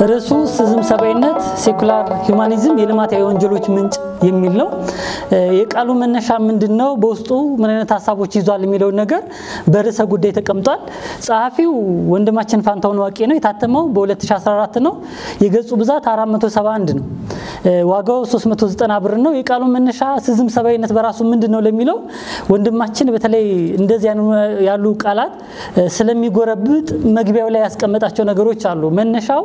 ርዕሱ ስዝም ሰብአዊነት፣ ሴኩላር ሂውማኒዝም የልማታዊ ወንጀሎች ምንጭ የሚል ነው። የቃሉ መነሻ ምንድን ነው፣ በውስጡ ምን አይነት ሀሳቦች ይዟል የሚለውን ነገር በርዕሰ ጉዳይ ተቀምጧል። ጸሐፊው ወንድማችን ፋንታሁን ዋቄ ነው። የታተመው በ2014 ነው። የገጹ ብዛት 471 ነው። ዋጋው 390 ብር ነው። የቃሉ መነሻ ስዝም ሰብአዊነት በራሱ ምንድን ነው ለሚለው ወንድማችን በተለይ እንደዚህ ያሉ ቃላት ስለሚጎረብጥ መግቢያው ላይ ያስቀመጣቸው ነገሮች አሉ። መነሻው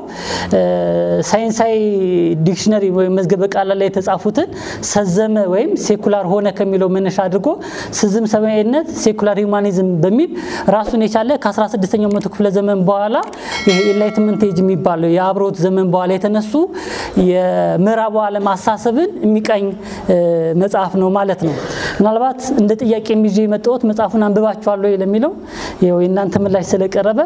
ሳይንሳዊ ዲክሽነሪ ወይም መዝገበ ቃላት ላይ የተጻፉትን ሰዘመ ወይም ሴኩላር ሆነ ከሚለው መነሻ አድርጎ ስዝም ሰብአዊነት፣ ሴኩላር ሂውማኒዝም በሚል ራሱን የቻለ ከ16ኛው መቶ ክፍለ ዘመን በኋላ ይሄ ኢንላይትመንት ኤጅ የሚባለው የአብሮት ዘመን በኋላ የተነሱ የምዕራቡ ዓለም አሳሰብን የሚቃኝ መጽሐፍ ነው ማለት ነው። ምናልባት እንደ ጥያቄ ይዤ የመጣሁት መጽሐፉን አንብባችኋለሁ ለሚለው የእናንተ ምላሽ ስለቀረበ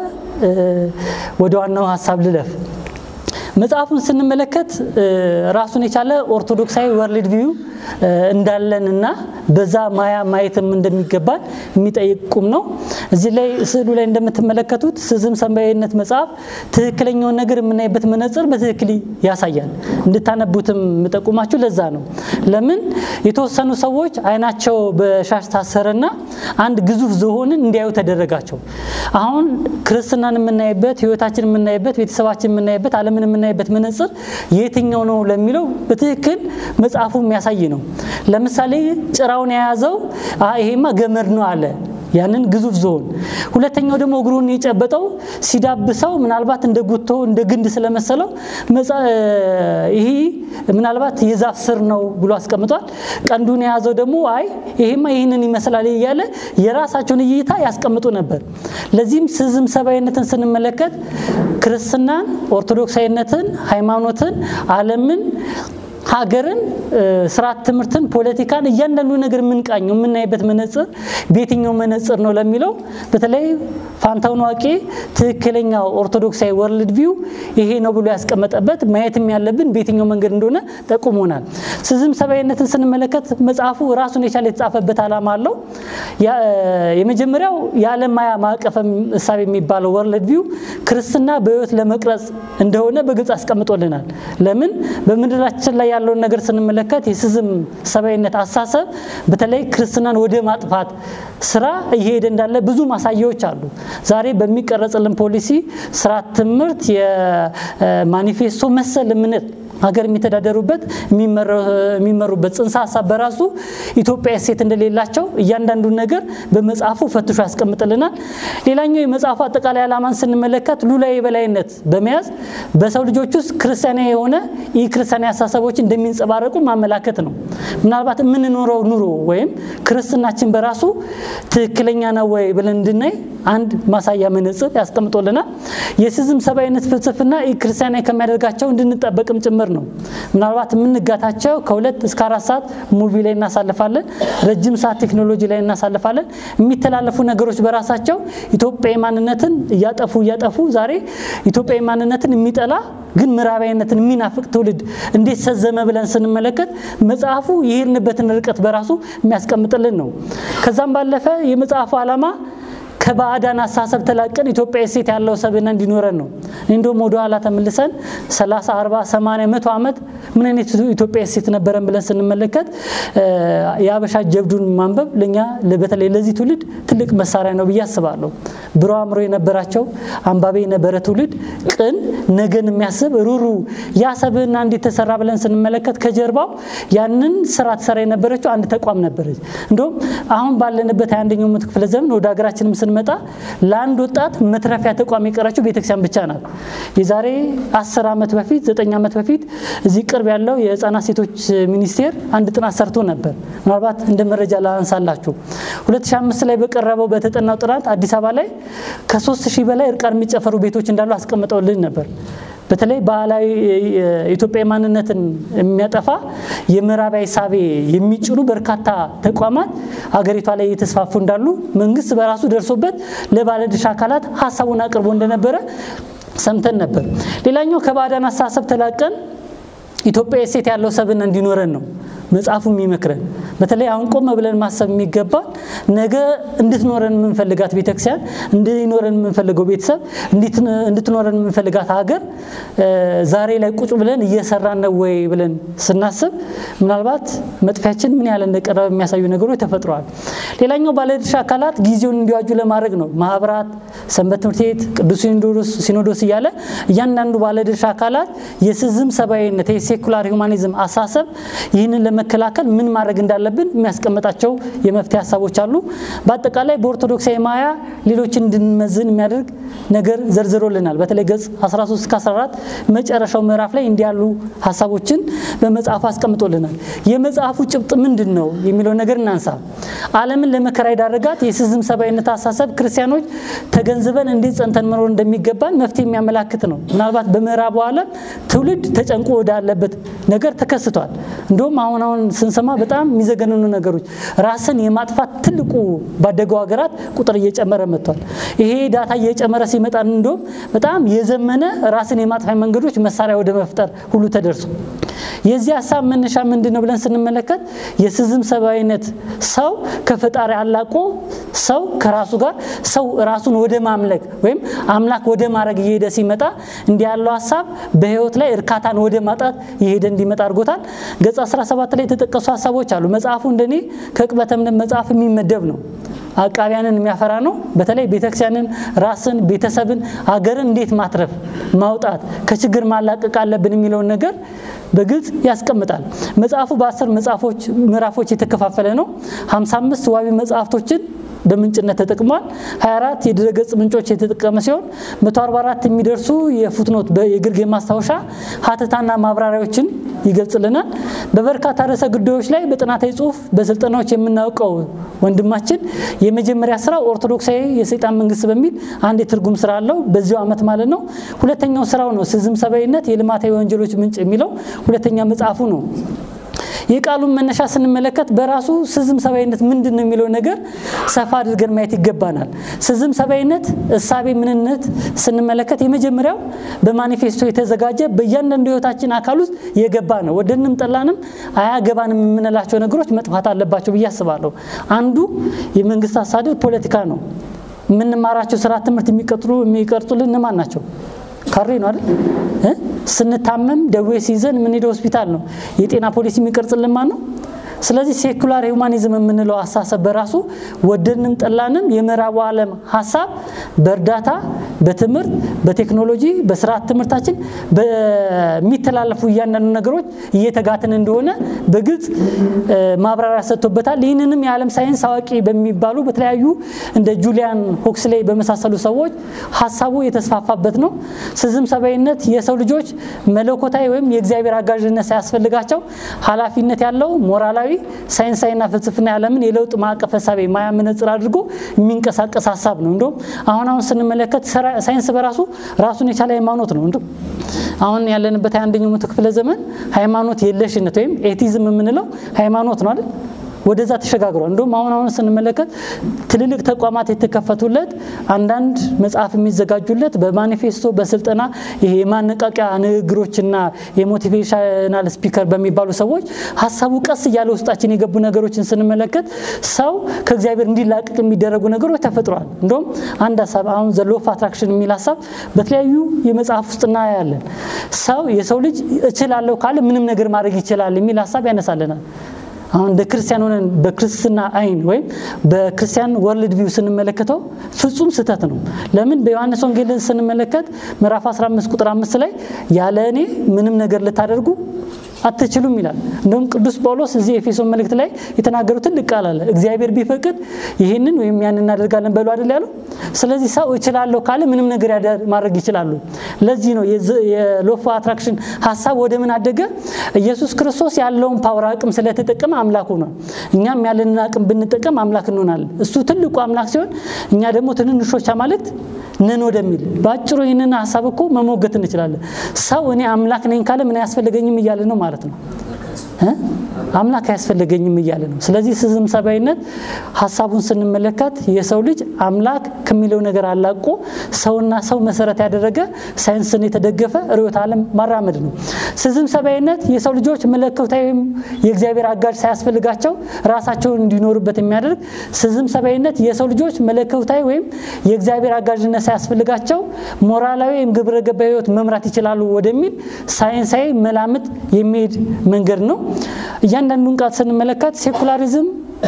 ወደ ዋናው ሀሳብ ልለፍ። መጽሐፉን ስንመለከት ራሱን የቻለ ኦርቶዶክሳዊ ወርልድ ቪው እንዳለን እና በዛ ማያ ማየትም እንደሚገባን የሚጠይቁም ነው። እዚህ ላይ ስዕሉ ላይ እንደምትመለከቱት ስዝም ሰብአዊነት መጽሐፍ ትክክለኛውን ነገር የምናይበት መነጽር በትክክል ያሳያል። እንድታነቡትም የምጠቁማችሁ ለዛ ነው። ለምን የተወሰኑ ሰዎች አይናቸው በሻሽ ታሰረና አንድ ግዙፍ ዝሆንን እንዲያዩ ተደረጋቸው። አሁን ክርስትናን የምናይበት፣ ህይወታችን የምናይበት፣ ቤተሰባችን የምናይበት፣ ዓለምን የምናይበት መነጽር የትኛው ነው ለሚለው በትክክል መጽሐፉ የሚያሳይ ነው። ለምሳሌ ጭራውን የያዘው ይሄማ ገመድ ነው አለ ያንን ግዙፍ ዝሆን። ሁለተኛው ደግሞ እግሩን የጨበጠው ሲዳብሰው ምናልባት እንደ ጉቶ እንደ ግንድ ስለመሰለው ይሄ ምናልባት የዛፍ ስር ነው ብሎ አስቀምጧል። ቀንዱን የያዘው ደግሞ አይ ይሄማ ይህንን ይመስላል እያለ የራሳቸውን እይታ ያስቀምጡ ነበር። ለዚህም ስዝም ሰብአዊነትን ስንመለከት ክርስትናን፣ ኦርቶዶክሳዊነትን፣ ሃይማኖትን፣ ዓለምን ሀገርን፣ ስርዓት ትምህርትን፣ ፖለቲካን እያንዳንዱ ነገር የምንቃኘው የምናይበት መነጽር በየትኛው መነጽር ነው ለሚለው በተለይ ፋንታሁን ዋቄ ትክክለኛው ኦርቶዶክሳዊ ወርልድ ቪው ይሄ ነው ብሎ ያስቀመጠበት ማየትም ያለብን በየትኛው መንገድ እንደሆነ ጠቁሞናል። ስዝም ሰብአዊነትን ስንመለከት መጽሐፉ ራሱን የቻለ የተጻፈበት ዓላማ አለው። የመጀመሪያው የዓለም ማያ ማዕቀፍ እሳቤ የሚባለው ወርልድ ቪው ክርስትና በህይወት ለመቅረጽ እንደሆነ በግልጽ አስቀምጦልናል። ለምን በምድራችን ላይ ያለውን ነገር ስንመለከት የስዝም ሰብአዊነት አሳሰብ በተለይ ክርስትናን ወደ ማጥፋት ስራ እየሄደ እንዳለ ብዙ ማሳያዎች አሉ። ዛሬ በሚቀረጽልን ፖሊሲ፣ ስርዓት ትምህርት፣ የማኒፌስቶ መሰል እምነት ሀገር የሚተዳደሩበት የሚመሩበት ጽንሰ ሀሳብ በራሱ ኢትዮጵያ እሴት እንደሌላቸው እያንዳንዱን ነገር በመጽሐፉ ፈትሾ ያስቀምጥልናል። ሌላኛው የመጽሐፉ አጠቃላይ ዓላማን ስንመለከት ሉላዊ የበላይነት በመያዝ በሰው ልጆች ውስጥ ክርስቲያናዊ የሆነ ኢ ክርስቲያናዊ አስተሳሰቦች እንደሚንጸባረቁ ማመላከት ነው። ምናልባት የምንኖረው ኑሮ ወይም ክርስትናችን በራሱ ትክክለኛ ነው ወይ ብለን እንድናይ አንድ ማሳያ መነጽር ያስቀምጦልናል። የስዝም ሰብአዊነት ፍልስፍና ኢ ክርስቲያናዊ ከሚያደርጋቸው እንድንጠበቅም ጭምር ነው። ምናልባት የምንጋታቸው ከሁለት እስከ አራት ሰዓት ሙቪ ላይ እናሳልፋለን። ረጅም ሰዓት ቴክኖሎጂ ላይ እናሳልፋለን። የሚተላለፉ ነገሮች በራሳቸው ኢትዮጵያዊ ማንነትን እያጠፉ እያጠፉ ዛሬ ኢትዮጵያዊ ማንነትን የሚጠላ ግን ምዕራባዊነትን የሚናፍቅ ትውልድ እንዴት ሰዘመ ብለን ስንመለከት መጽሐፉ የሄድንበትን ርቀት በራሱ የሚያስቀምጥልን ነው። ከዛም ባለፈ የመጽሐፉ ዓላማ ከባዕዳን አሳሰብ ተላቀን ኢትዮጵያ እሴት ያለው ሰብዕና እንዲኖረን ነው። እንደውም ወደ ኋላ ተመልሰን 30፣ 40፣ 80፣ መቶ ዓመት ምን አይነት ኢትዮጵያ እሴት ነበረን ብለን ስንመለከት የአበሻ ጀብዱን ማንበብ ለኛ በተለይ ለዚህ ትውልድ ትልቅ መሳሪያ ነው ብዬ አስባለሁ። ብሩህ አእምሮ የነበራቸው አንባቢ የነበረ ትውልድ ቅን፣ ነገን የሚያስብ ሩሩ፣ ያ ሰብዕና እንዴት ተሰራ ብለን ስንመለከት ከጀርባው ያንን ስራ ትሰራ የነበረችው አንድ ተቋም ነበረች። እንደውም አሁን ባለንበት አንደኛው መቶ ክፍለ ዘመን ወደ ሀገራችንም ስንመጣ ለአንድ ወጣት መትረፊያ ተቋም የቀረችው ቤተክርስቲያን ብቻ ናት። የዛሬ አስር ዓመት በፊት ዘጠኝ ዓመት በፊት እዚህ ቅርብ ያለው የህፃናት ሴቶች ሚኒስቴር አንድ ጥናት ሰርቶ ነበር። ምናልባት እንደ መረጃ ላንሳላችሁ 2005 ላይ በቀረበው በተጠናው ጥናት አዲስ አበባ ላይ ከሶስት ሺህ በላይ እርቃን የሚጨፈሩ ቤቶች እንዳሉ አስቀምጠውልን ነበር። በተለይ ባህላዊ ኢትዮጵያዊ ማንነትን የሚያጠፋ የምዕራባዊ ሳቤ የሚጭኑ በርካታ ተቋማት አገሪቷ ላይ እየተስፋፉ እንዳሉ መንግስት በራሱ ደርሶበት ለባለድርሻ አካላት ሀሳቡን አቅርቦ እንደነበረ ሰምተን ነበር። ሌላኛው ከባዕዳን አስተሳሰብ ተላቀን ኢትዮጵያ እሴት ያለው ሰብዕና እንዲኖረን ነው። መጽሐፉ የሚመክረን። በተለይ አሁን ቆም ብለን ማሰብ የሚገባል ነገ እንድትኖረን የምንፈልጋት ቤተክርስቲያን፣ እንዲኖረን የምንፈልገው ቤተሰብ፣ እንድትኖረን የምንፈልጋት ሀገር ዛሬ ላይ ቁጭ ብለን እየሰራን ነው ወይ ብለን ስናስብ ምናልባት መጥፊያችን ምን ያህል እንደቀረበ የሚያሳዩ ነገሮች ተፈጥረዋል። ሌላኛው ባለድርሻ አካላት ጊዜውን እንዲዋጁ ለማድረግ ነው። ማህበራት፣ ሰንበት ትምህርት ቤት፣ ቅዱስ ሲኖዶስ እያለ እያንዳንዱ ባለድርሻ አካላት የስዝም ሰብአዊነት የሴኩላር ሁማኒዝም አሳሰብ ይህንን ለመከላከል ምን ማድረግ እንዳለብን የሚያስቀምጣቸው የመፍትሄ ሀሳቦች አሉ። በአጠቃላይ በኦርቶዶክሳዊ ማያ ሌሎችን እንድንመዝን የሚያደርግ ነገር ዘርዝሮልናል። በተለይ ገጽ 13 እስከ 14 መጨረሻው ምዕራፍ ላይ እንዲህ ያሉ ሀሳቦችን በመጽሐፉ አስቀምጦልናል። የመጽሐፉ ጭብጥ ምንድን ነው የሚለው ነገር እናንሳ። ዓለምን ለመከራ የዳረጋት የስዝም ሰብአዊነት አሳሰብ ክርስቲያኖች ተገንዝበን እንዴት ጸንተን መኖር እንደሚገባን መፍትሄ የሚያመላክት ነው። ምናልባት በምዕራቡ ዓለም ትውልድ ተጨንቆ ወዳለበት ነገር ተከስቷል። እንዲሁም አሁን አሁን ስንሰማ በጣም የሚዘገንኑ ነገሮች ራስን የማጥፋት ትልቁ ባደገው ሀገራት ቁጥር እየጨመረ መጥቷል። ይሄ ዳታ እየጨመረ ሲመጣ እንዲሁም በጣም የዘመነ ራስን የማጥፋት መንገዶች መሳሪያ ወደ መፍጠር ሁሉ ተደርሶ የዚህ ሀሳብ መነሻ ምንድን ነው ብለን ስንመለከት የስዝም ሰብአዊነት ሰው ከፈጣሪ አላቆ ሰው ከራሱ ጋር ሰው ራሱን ወደ ማምለክ ወይም አምላክ ወደ ማድረግ እየሄደ ሲመጣ እንዲህ ያለው ሀሳብ በህይወት ላይ እርካታን ወደ ማጣት የሄደ እንዲመጣ አድርጎታል። ገጽ 17 ላይ የተጠቀሱ ሀሳቦች አሉ። መጽሐፉ እንደኔ ከዕቅበተ እምነት መጽሐፍ የሚመደብ ነው። አቃቢያንን የሚያፈራ ነው። በተለይ ቤተክርስቲያንን፣ ራስን፣ ቤተሰብን፣ አገርን እንዴት ማትረፍ ማውጣት ከችግር ማላቀቅ አለብን የሚለውን ነገር በግልጽ ያስቀምጣል። መጽሐፉ በአስር መጽሐፎች ምዕራፎች የተከፋፈለ ነው። 55 ዋቢ መጽሐፍቶችን በምንጭነት ተጠቅሟል። 24 የድረገጽ ምንጮች የተጠቀመ ሲሆን 144 የሚደርሱ የፉትኖት የግርጌ ማስታወሻ ሀተታና ማብራሪያዎችን ይገልጽልናል። በበርካታ ርዕሰ ጉዳዮች ላይ በጥናታዊ ጽሁፍ በስልጠናዎች የምናውቀው ወንድማችን የመጀመሪያ ስራው ኦርቶዶክሳዊ የሰይጣን መንግስት በሚል አንድ የትርጉም ስራ አለው። በዚሁ ዓመት ማለት ነው። ሁለተኛው ስራው ነው ስዝም ሰብአዊነት የልማታዊ ወንጀሎች ምንጭ የሚለው ሁለተኛ መጽሐፉ ነው። የቃሉን መነሻ ስንመለከት በራሱ ስዝም ሰብአዊነት ምንድን ነው የሚለው ነገር ሰፋ አድርገን ማየት ይገባናል። ስዝም ሰብአዊነት እሳቤ ምንነት ስንመለከት የመጀመሪያው በማኒፌስቶ የተዘጋጀ በእያንዳንዱ ህይወታችን አካል ውስጥ የገባ ነው። ወደንም ጠላንም አያገባንም የምንላቸው ነገሮች መጥፋት አለባቸው ብዬ አስባለሁ። አንዱ የመንግስት አስተዳደር ፖለቲካ ነው። የምንማራቸው ስራ ትምህርት የሚቀርጹልን እነማን ናቸው? ካሬ ነው አይደል? ስንታመም ደዌ ሲይዘን የምንሄደው ሆስፒታል ነው። የጤና ፖሊሲ የሚቀርጽልን ማን ነው? ስለዚህ ሴኩላር ሁማኒዝም የምንለው አስተሳሰብ በራሱ ወደድንም ጠላንም የምዕራቡ ዓለም ሀሳብ በእርዳታ፣ በትምህርት፣ በቴክኖሎጂ፣ በስርዓት ትምህርታችን በሚተላለፉ እያንዳንዱ ነገሮች እየተጋትን እንደሆነ በግልጽ ማብራሪያ ሰጥቶበታል። ይህንንም የዓለም ሳይንስ አዋቂ በሚባሉ በተለያዩ እንደ ጁሊያን ሆክስሌይ በመሳሰሉ ሰዎች ሀሳቡ የተስፋፋበት ነው። ስዝም ሰብአዊነት የሰው ልጆች መለኮታዊ ወይም የእግዚአብሔር አጋዥነት ሳያስፈልጋቸው ኃላፊነት ያለው ሞራላዊ ሳይንሳዊና ፍልስፍና ያለምን የለውጥ ማዕቀፍ ሀሳቤ ማያ መነጽር አድርጎ የሚንቀሳቀስ ሀሳብ ነው። እንዲሁም አሁን አሁን ስንመለከት ሳይንስ በራሱ ራሱን የቻለ ሃይማኖት ነው። እንዲሁም አሁን ያለንበት የአንደኛው መቶ ክፍለ ዘመን ሃይማኖት የለሽነት ወይም ኤቲዝም የምንለው ሃይማኖት ነው አይደል? ወደዛ ተሸጋግሯል። እንዲሁም አሁን አሁን ስንመለከት ትልልቅ ተቋማት የተከፈቱለት አንዳንድ መጽሐፍ የሚዘጋጁለት በማኒፌስቶ በስልጠና ይሄ የማነቃቂያ ንግግሮችና የሞቲቬሽናል ስፒከር በሚባሉ ሰዎች ሀሳቡ ቀስ እያለ ውስጣችን የገቡ ነገሮችን ስንመለከት ሰው ከእግዚአብሔር እንዲላቅቅ የሚደረጉ ነገሮች ተፈጥረዋል። እንዲሁም አንድ ሀሳብ አሁን ዘ ሎው ኦፍ አትራክሽን የሚል ሀሳብ በተለያዩ የመጽሐፍ ውስጥ እናያለን። ሰው የሰው ልጅ እችላለሁ ካለ ምንም ነገር ማድረግ ይችላል የሚል ሀሳብ ያነሳልናል። አሁን እንደ ክርስቲያን ሆነን በክርስትና አይን ወይም በክርስቲያን ወርልድ ቪው ስንመለከተው ፍጹም ስህተት ነው። ለምን በዮሐንስ ወንጌልን ስንመለከት ምዕራፍ 15 ቁጥር 5 ላይ ያለ እኔ ምንም ነገር ልታደርጉ አትችሉም ይላል። እንደውም ቅዱስ ጳውሎስ እዚህ ኤፌሶን መልእክት ላይ የተናገሩ ትልቅ ቃል አለ። እግዚአብሔር ቢፈቅድ ይህንን ወይም ያን እናደርጋለን በሉ አይደል ያለው። ስለዚህ ሰው እችላለሁ ካለ ምንም ነገር ማድረግ ይችላሉ። ለዚህ ነው የሎፍ አትራክሽን ሀሳብ ወደ ምን አደገ? ኢየሱስ ክርስቶስ ያለውን ፓወር አቅም ስለተጠቀመ አምላክ ሆኗል። እኛም ያለንን አቅም ብንጠቀም አምላክ እንሆናለን። እሱ ትልቁ አምላክ ሲሆን እኛ ደግሞ ትንንሾች አማልክት ነን ወደሚል በአጭሩ ይህንን ሀሳብ እኮ መሞገት እንችላለን። ሰው እኔ አምላክ ነኝ ካለ ምን አያስፈልገኝም እያለ ነው ማለት ነው። አምላክ አያስፈልገኝም እያለ ነው። ስለዚህ ስዝም ሰብአዊነት ሀሳቡን ስንመለከት የሰው ልጅ አምላክ ከሚለው ነገር አላቆ ሰውና ሰው መሰረት ያደረገ ሳይንስን የተደገፈ ርዕዮተ ዓለም ማራመድ ነው። ስዝም ሰብአዊነት የሰው ልጆች መለኮታዊ የእግዚአብሔር አጋዥ ሳያስፈልጋቸው ራሳቸውን እንዲኖሩበት የሚያደርግ ስዝም ሰብአዊነት የሰው ልጆች መለኮታዊ ወይም የእግዚአብሔር አጋዥነት ሳያስፈልጋቸው ሞራላዊ ወይም ግብረ ገባዊ ህይወት መምራት ይችላሉ ወደሚል ሳይንሳዊ መላምት የሚሄድ መንገድ ነው። እያንዳንዱን ቃል ስንመለከት ሴኩላሪዝም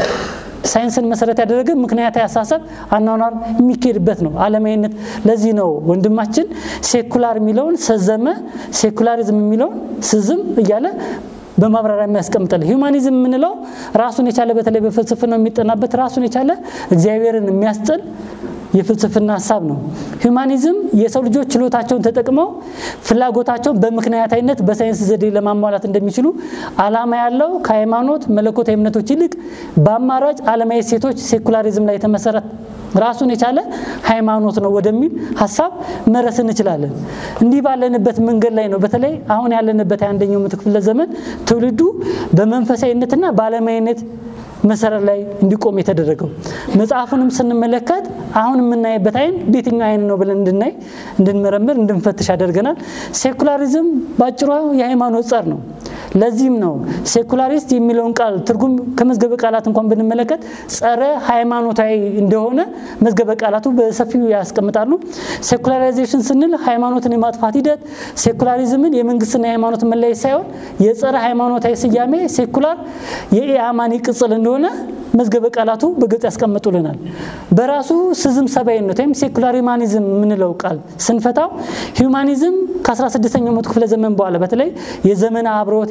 ሳይንስን መሰረት ያደረገ ምክንያታዊ አሳሰብ አኗኗር የሚካሄድበት ነው። አለማዊነት ለዚህ ነው ወንድማችን ሴኩላር የሚለውን ሰዘመ፣ ሴኩላሪዝም የሚለውን ስዝም እያለ በማብራሪያ የሚያስቀምጠል ሂውማኒዝም የምንለው ራሱን የቻለ በተለይ በፍልስፍናው የሚጠናበት ራሱን የቻለ እግዚአብሔርን የሚያስጥል የፍልስፍና ሀሳብ ነው። ሂውማኒዝም የሰው ልጆች ችሎታቸውን ተጠቅመው ፍላጎታቸውን በምክንያታዊነት በሳይንስ ዘዴ ለማሟላት እንደሚችሉ ዓላማ ያለው ከሃይማኖት መለኮታዊ እምነቶች ይልቅ በአማራጭ ዓለማዊ ሴቶች ሴኩላሪዝም ላይ የተመሰረተ ራሱን የቻለ ሃይማኖት ነው ወደሚል ሀሳብ መረስ እንችላለን። እንዲህ ባለንበት መንገድ ላይ ነው በተለይ አሁን ያለንበት የአንደኛው ምዕተ ክፍለ ዘመን ትውልዱ በመንፈሳዊነትና በዓለማዊነት መሰረት ላይ እንዲቆም የተደረገው። መጽሐፉንም ስንመለከት አሁን የምናይበት አይን በየትኛው አይን ነው ብለን እንድናይ፣ እንድንመረምር፣ እንድንፈትሽ ያደርገናል። ሴኩላሪዝም ባጭሯ የሃይማኖት ጸር ነው። ለዚህም ነው ሴኩላሪስት የሚለውን ቃል ትርጉም ከመዝገበ ቃላት እንኳን ብንመለከት ጸረ ሃይማኖታዊ እንደሆነ መዝገበ ቃላቱ በሰፊው ያስቀምጣሉ። ሴኩላራይዜሽን ስንል ሃይማኖትን የማጥፋት ሂደት፣ ሴኩላሪዝምን የመንግስትና የሃይማኖት መለየት ሳይሆን የጸረ ሃይማኖታዊ ስያሜ ሴኩላር የኢአማኒ ቅጽል እንደሆነ መዝገበ ቃላቱ በግልጽ ያስቀምጡልናል። በራሱ ስዝም ሰብአዊነት ወይም ሴኩላር ሂውማኒዝም የምንለው ቃል ስንፈታው ሂውማኒዝም ከ16ኛው መቶ ክፍለ ዘመን በኋላ በተለይ የዘመነ አብሮት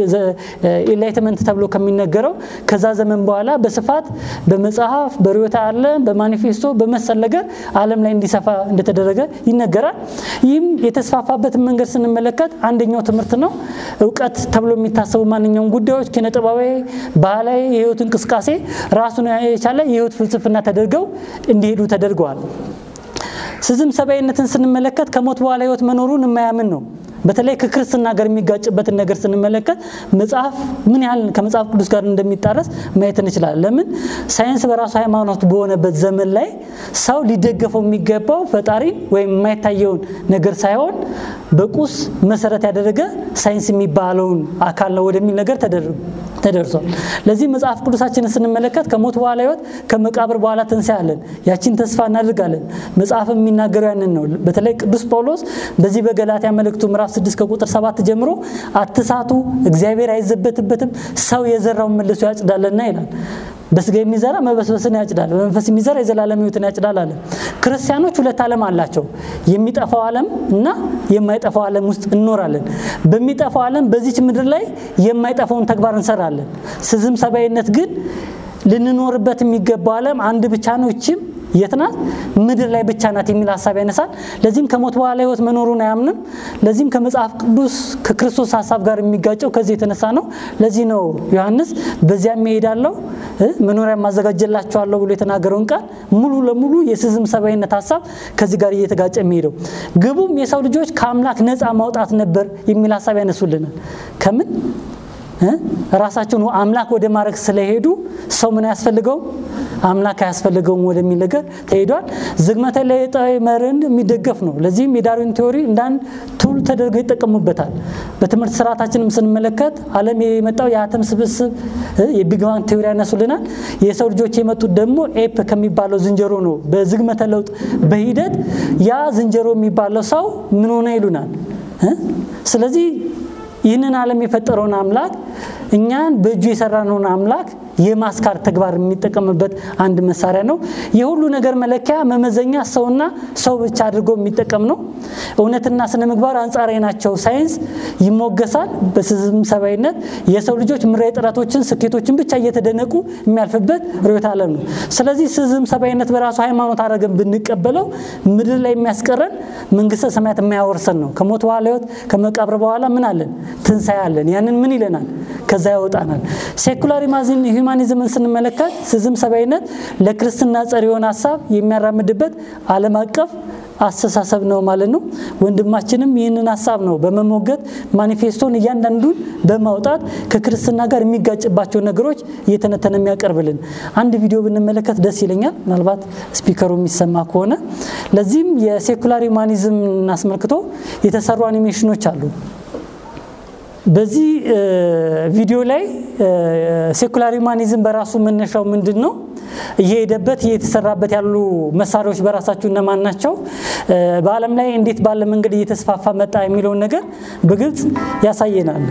ኢንላይትመንት ተብሎ ከሚነገረው ከዛ ዘመን በኋላ በስፋት በመጽሐፍ በርዕዮተ ዓለም በማኒፌስቶ በመሰል ነገር ዓለም ላይ እንዲሰፋ እንደተደረገ ይነገራል። ይህም የተስፋፋበትን መንገድ ስንመለከት አንደኛው ትምህርት ነው። እውቀት ተብሎ የሚታሰቡ ማንኛውም ጉዳዮች ኪነጥበባዊ፣ ባህላዊ የህይወት እንቅስቃሴ ራሱን የቻለ የህይወት ፍልስፍና ተደርገው እንዲሄዱ ተደርገዋል። ስዝም ሰብአዊነትን ስንመለከት ከሞት በኋላ ህይወት መኖሩን የማያምን ነው። በተለይ ከክርስትና ጋር የሚጋጭበትን ነገር ስንመለከት መጽሐፍ ምን ያህል ከመጽሐፍ ቅዱስ ጋር እንደሚጣረስ ማየት እንችላለን። ለምን ሳይንስ በራሱ ሃይማኖት በሆነበት ዘመን ላይ ሰው ሊደገፈው የሚገባው ፈጣሪን ወይም የማይታየውን ነገር ሳይሆን በቁስ መሰረት ያደረገ ሳይንስ የሚባለውን አካል ነው ወደሚል ነገር ተደርሷል። ለዚህ መጽሐፍ ቅዱሳችንን ስንመለከት ከሞት በኋላ ህይወት፣ ከመቃብር በኋላ ትንሣኤ አለን። ያችን ተስፋ እናደርጋለን። መጽሐፍ የሚናገረው ያንን ነው። በተለይ ቅዱስ ጳውሎስ በዚህ በገላትያ መልእክቱ ምዕራፍ 6 ከቁጥር 7 ጀምሮ አትሳቱ፣ እግዚአብሔር አይዘበትበትም፣ ሰው የዘራውን መልሶ ያጭዳልና ይላል። በስጋ የሚዘራ መበስበስን ያጭዳል፣ በመንፈስ የሚዘራ የዘላለም ህይወትን ያጭዳል አለ። ክርስቲያኖች ሁለት ዓለም አላቸው። የሚጠፋው ዓለም እና የማይጠፋው ዓለም ውስጥ እንኖራለን። በሚጠፋው ዓለም በዚች ምድር ላይ የማይጠፋውን ተግባር እንሰራለን። ስዝም ሰብአዊነት ግን ልንኖርበት የሚገባው ዓለም አንድ ብቻ ነው። ይችም የት ናት? ምድር ላይ ብቻ ናት የሚል ሀሳብ ያነሳል። ለዚህም ከሞት በኋላ ህይወት መኖሩን አያምንም። ለዚህም ከመጽሐፍ ቅዱስ ከክርስቶስ ሀሳብ ጋር የሚጋጨው ከዚህ የተነሳ ነው። ለዚህ ነው ዮሐንስ በዚያም እሄዳለሁ መኖሪያ ማዘጋጀላቸዋለሁ ብሎ የተናገረውን ቃል ሙሉ ለሙሉ የስዝም ሰብአዊነት ሀሳብ ከዚህ ጋር እየተጋጨ የሚሄደው ግቡም የሰው ልጆች ከአምላክ ነፃ ማውጣት ነበር የሚል ሀሳብ ያነሱልናል። ከምን ራሳቸውን አምላክ ወደ ማድረግ ስለሄዱ ሰው ምን አያስፈልገውም አምላክ አያስፈልገውም ወደሚል ነገር ተሄዷል። ዝግመተ ለውጣዊ መርህን የሚደገፍ ነው። ለዚህም የዳርዊን ቴዎሪ እንደ አንድ ቱል ተደርገው ይጠቀሙበታል። በትምህርት ስርዓታችንም ስንመለከት ዓለም የመጣው የአተም ስብስብ የቢግ ባንግ ቴዎሪ ያነሱልናል። የሰው ልጆች የመጡት ደግሞ ኤፕ ከሚባለው ዝንጀሮ ነው። በዝግመተ ለውጥ በሂደት ያ ዝንጀሮ የሚባለው ሰው ምን ሆነ ይሉናል። ስለዚህ ይህንን ዓለም የፈጠረውን አምላክ እኛን በእጁ የሰራነውን አምላክ የማስካር ተግባር የሚጠቀምበት አንድ መሳሪያ ነው። የሁሉ ነገር መለኪያ መመዘኛ ሰውና ሰው ብቻ አድርጎ የሚጠቀም ነው። እውነትና ስነ ምግባር አንጻራዊ ናቸው። ሳይንስ ይሞገሳል። በስዝም ሰብአዊነት የሰው ልጆች ምራዊ ጥረቶችን፣ ስኬቶችን ብቻ እየተደነቁ የሚያልፍበት ርዕዮተ ዓለም ነው። ስለዚህ ስዝም ሰብአዊነት በራሱ ሃይማኖት አድርገን ብንቀበለው ምድር ላይ የሚያስቀረን መንግስተ ሰማያት የማያወርሰን ነው። ከሞት በኋላ ህይወት፣ ከመቃብር በኋላ ምን አለን? ትንሣኤ አለን። ያንን ምን ይለናል? ከዛ ያወጣናል። ሴኩላር ሂውማኒዝምን ስንመለከት ስዝም ሰብአዊነት ለክርስትና ጸር የሆነ ሀሳብ የሚያራምድበት ዓለም አቀፍ አስተሳሰብ ነው ማለት ነው። ወንድማችንም ይህንን ሀሳብ ነው በመሞገት ማኒፌስቶን እያንዳንዱን በማውጣት ከክርስትና ጋር የሚጋጭባቸው ነገሮች እየተነተነ የሚያቀርብልን አንድ ቪዲዮ ብንመለከት ደስ ይለኛል። ምናልባት ስፒከሩ የሚሰማ ከሆነ ለዚህም የሴኩላር ሂውማኒዝም አስመልክቶ የተሰሩ አኒሜሽኖች አሉ። በዚህ ቪዲዮ ላይ ሴኩላር ሂውማኒዝም በራሱ መነሻው ምንድን ነው? እየሄደበት እየተሰራበት ያሉ መሳሪያዎች በራሳቸው እነማን ናቸው? በዓለም ላይ እንዴት ባለ መንገድ እየተስፋፋ መጣ የሚለውን ነገር በግልጽ ያሳየናል።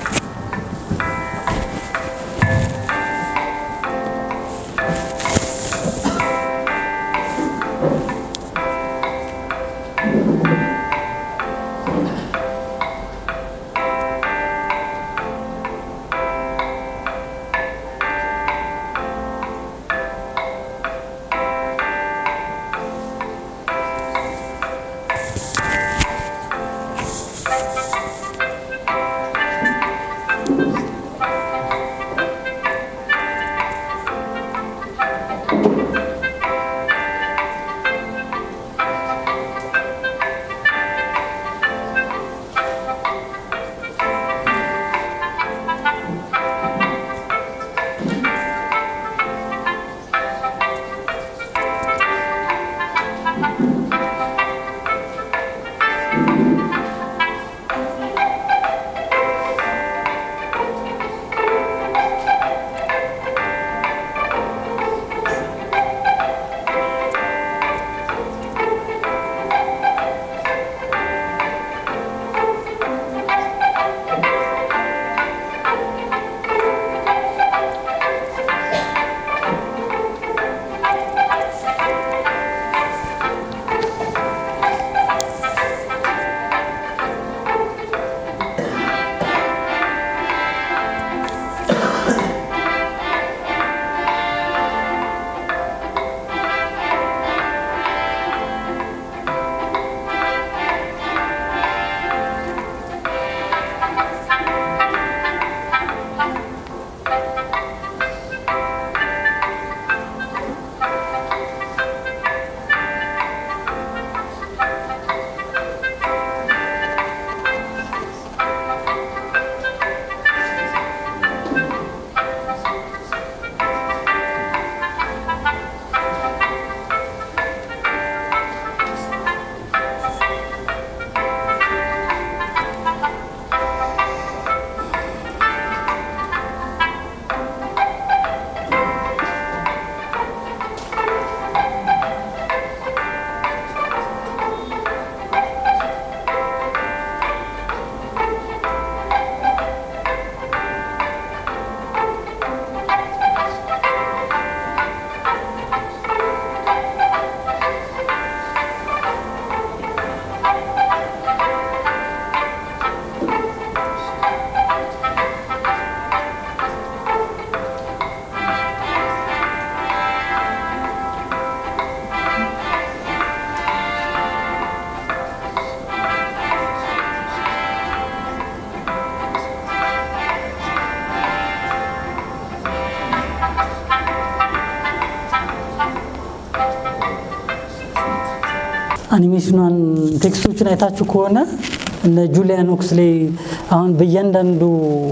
አኒሜሽኗን ቴክስቶችን አይታችሁ ከሆነ እነ ጁሊያን ኦክስሌ አሁን በእያንዳንዱ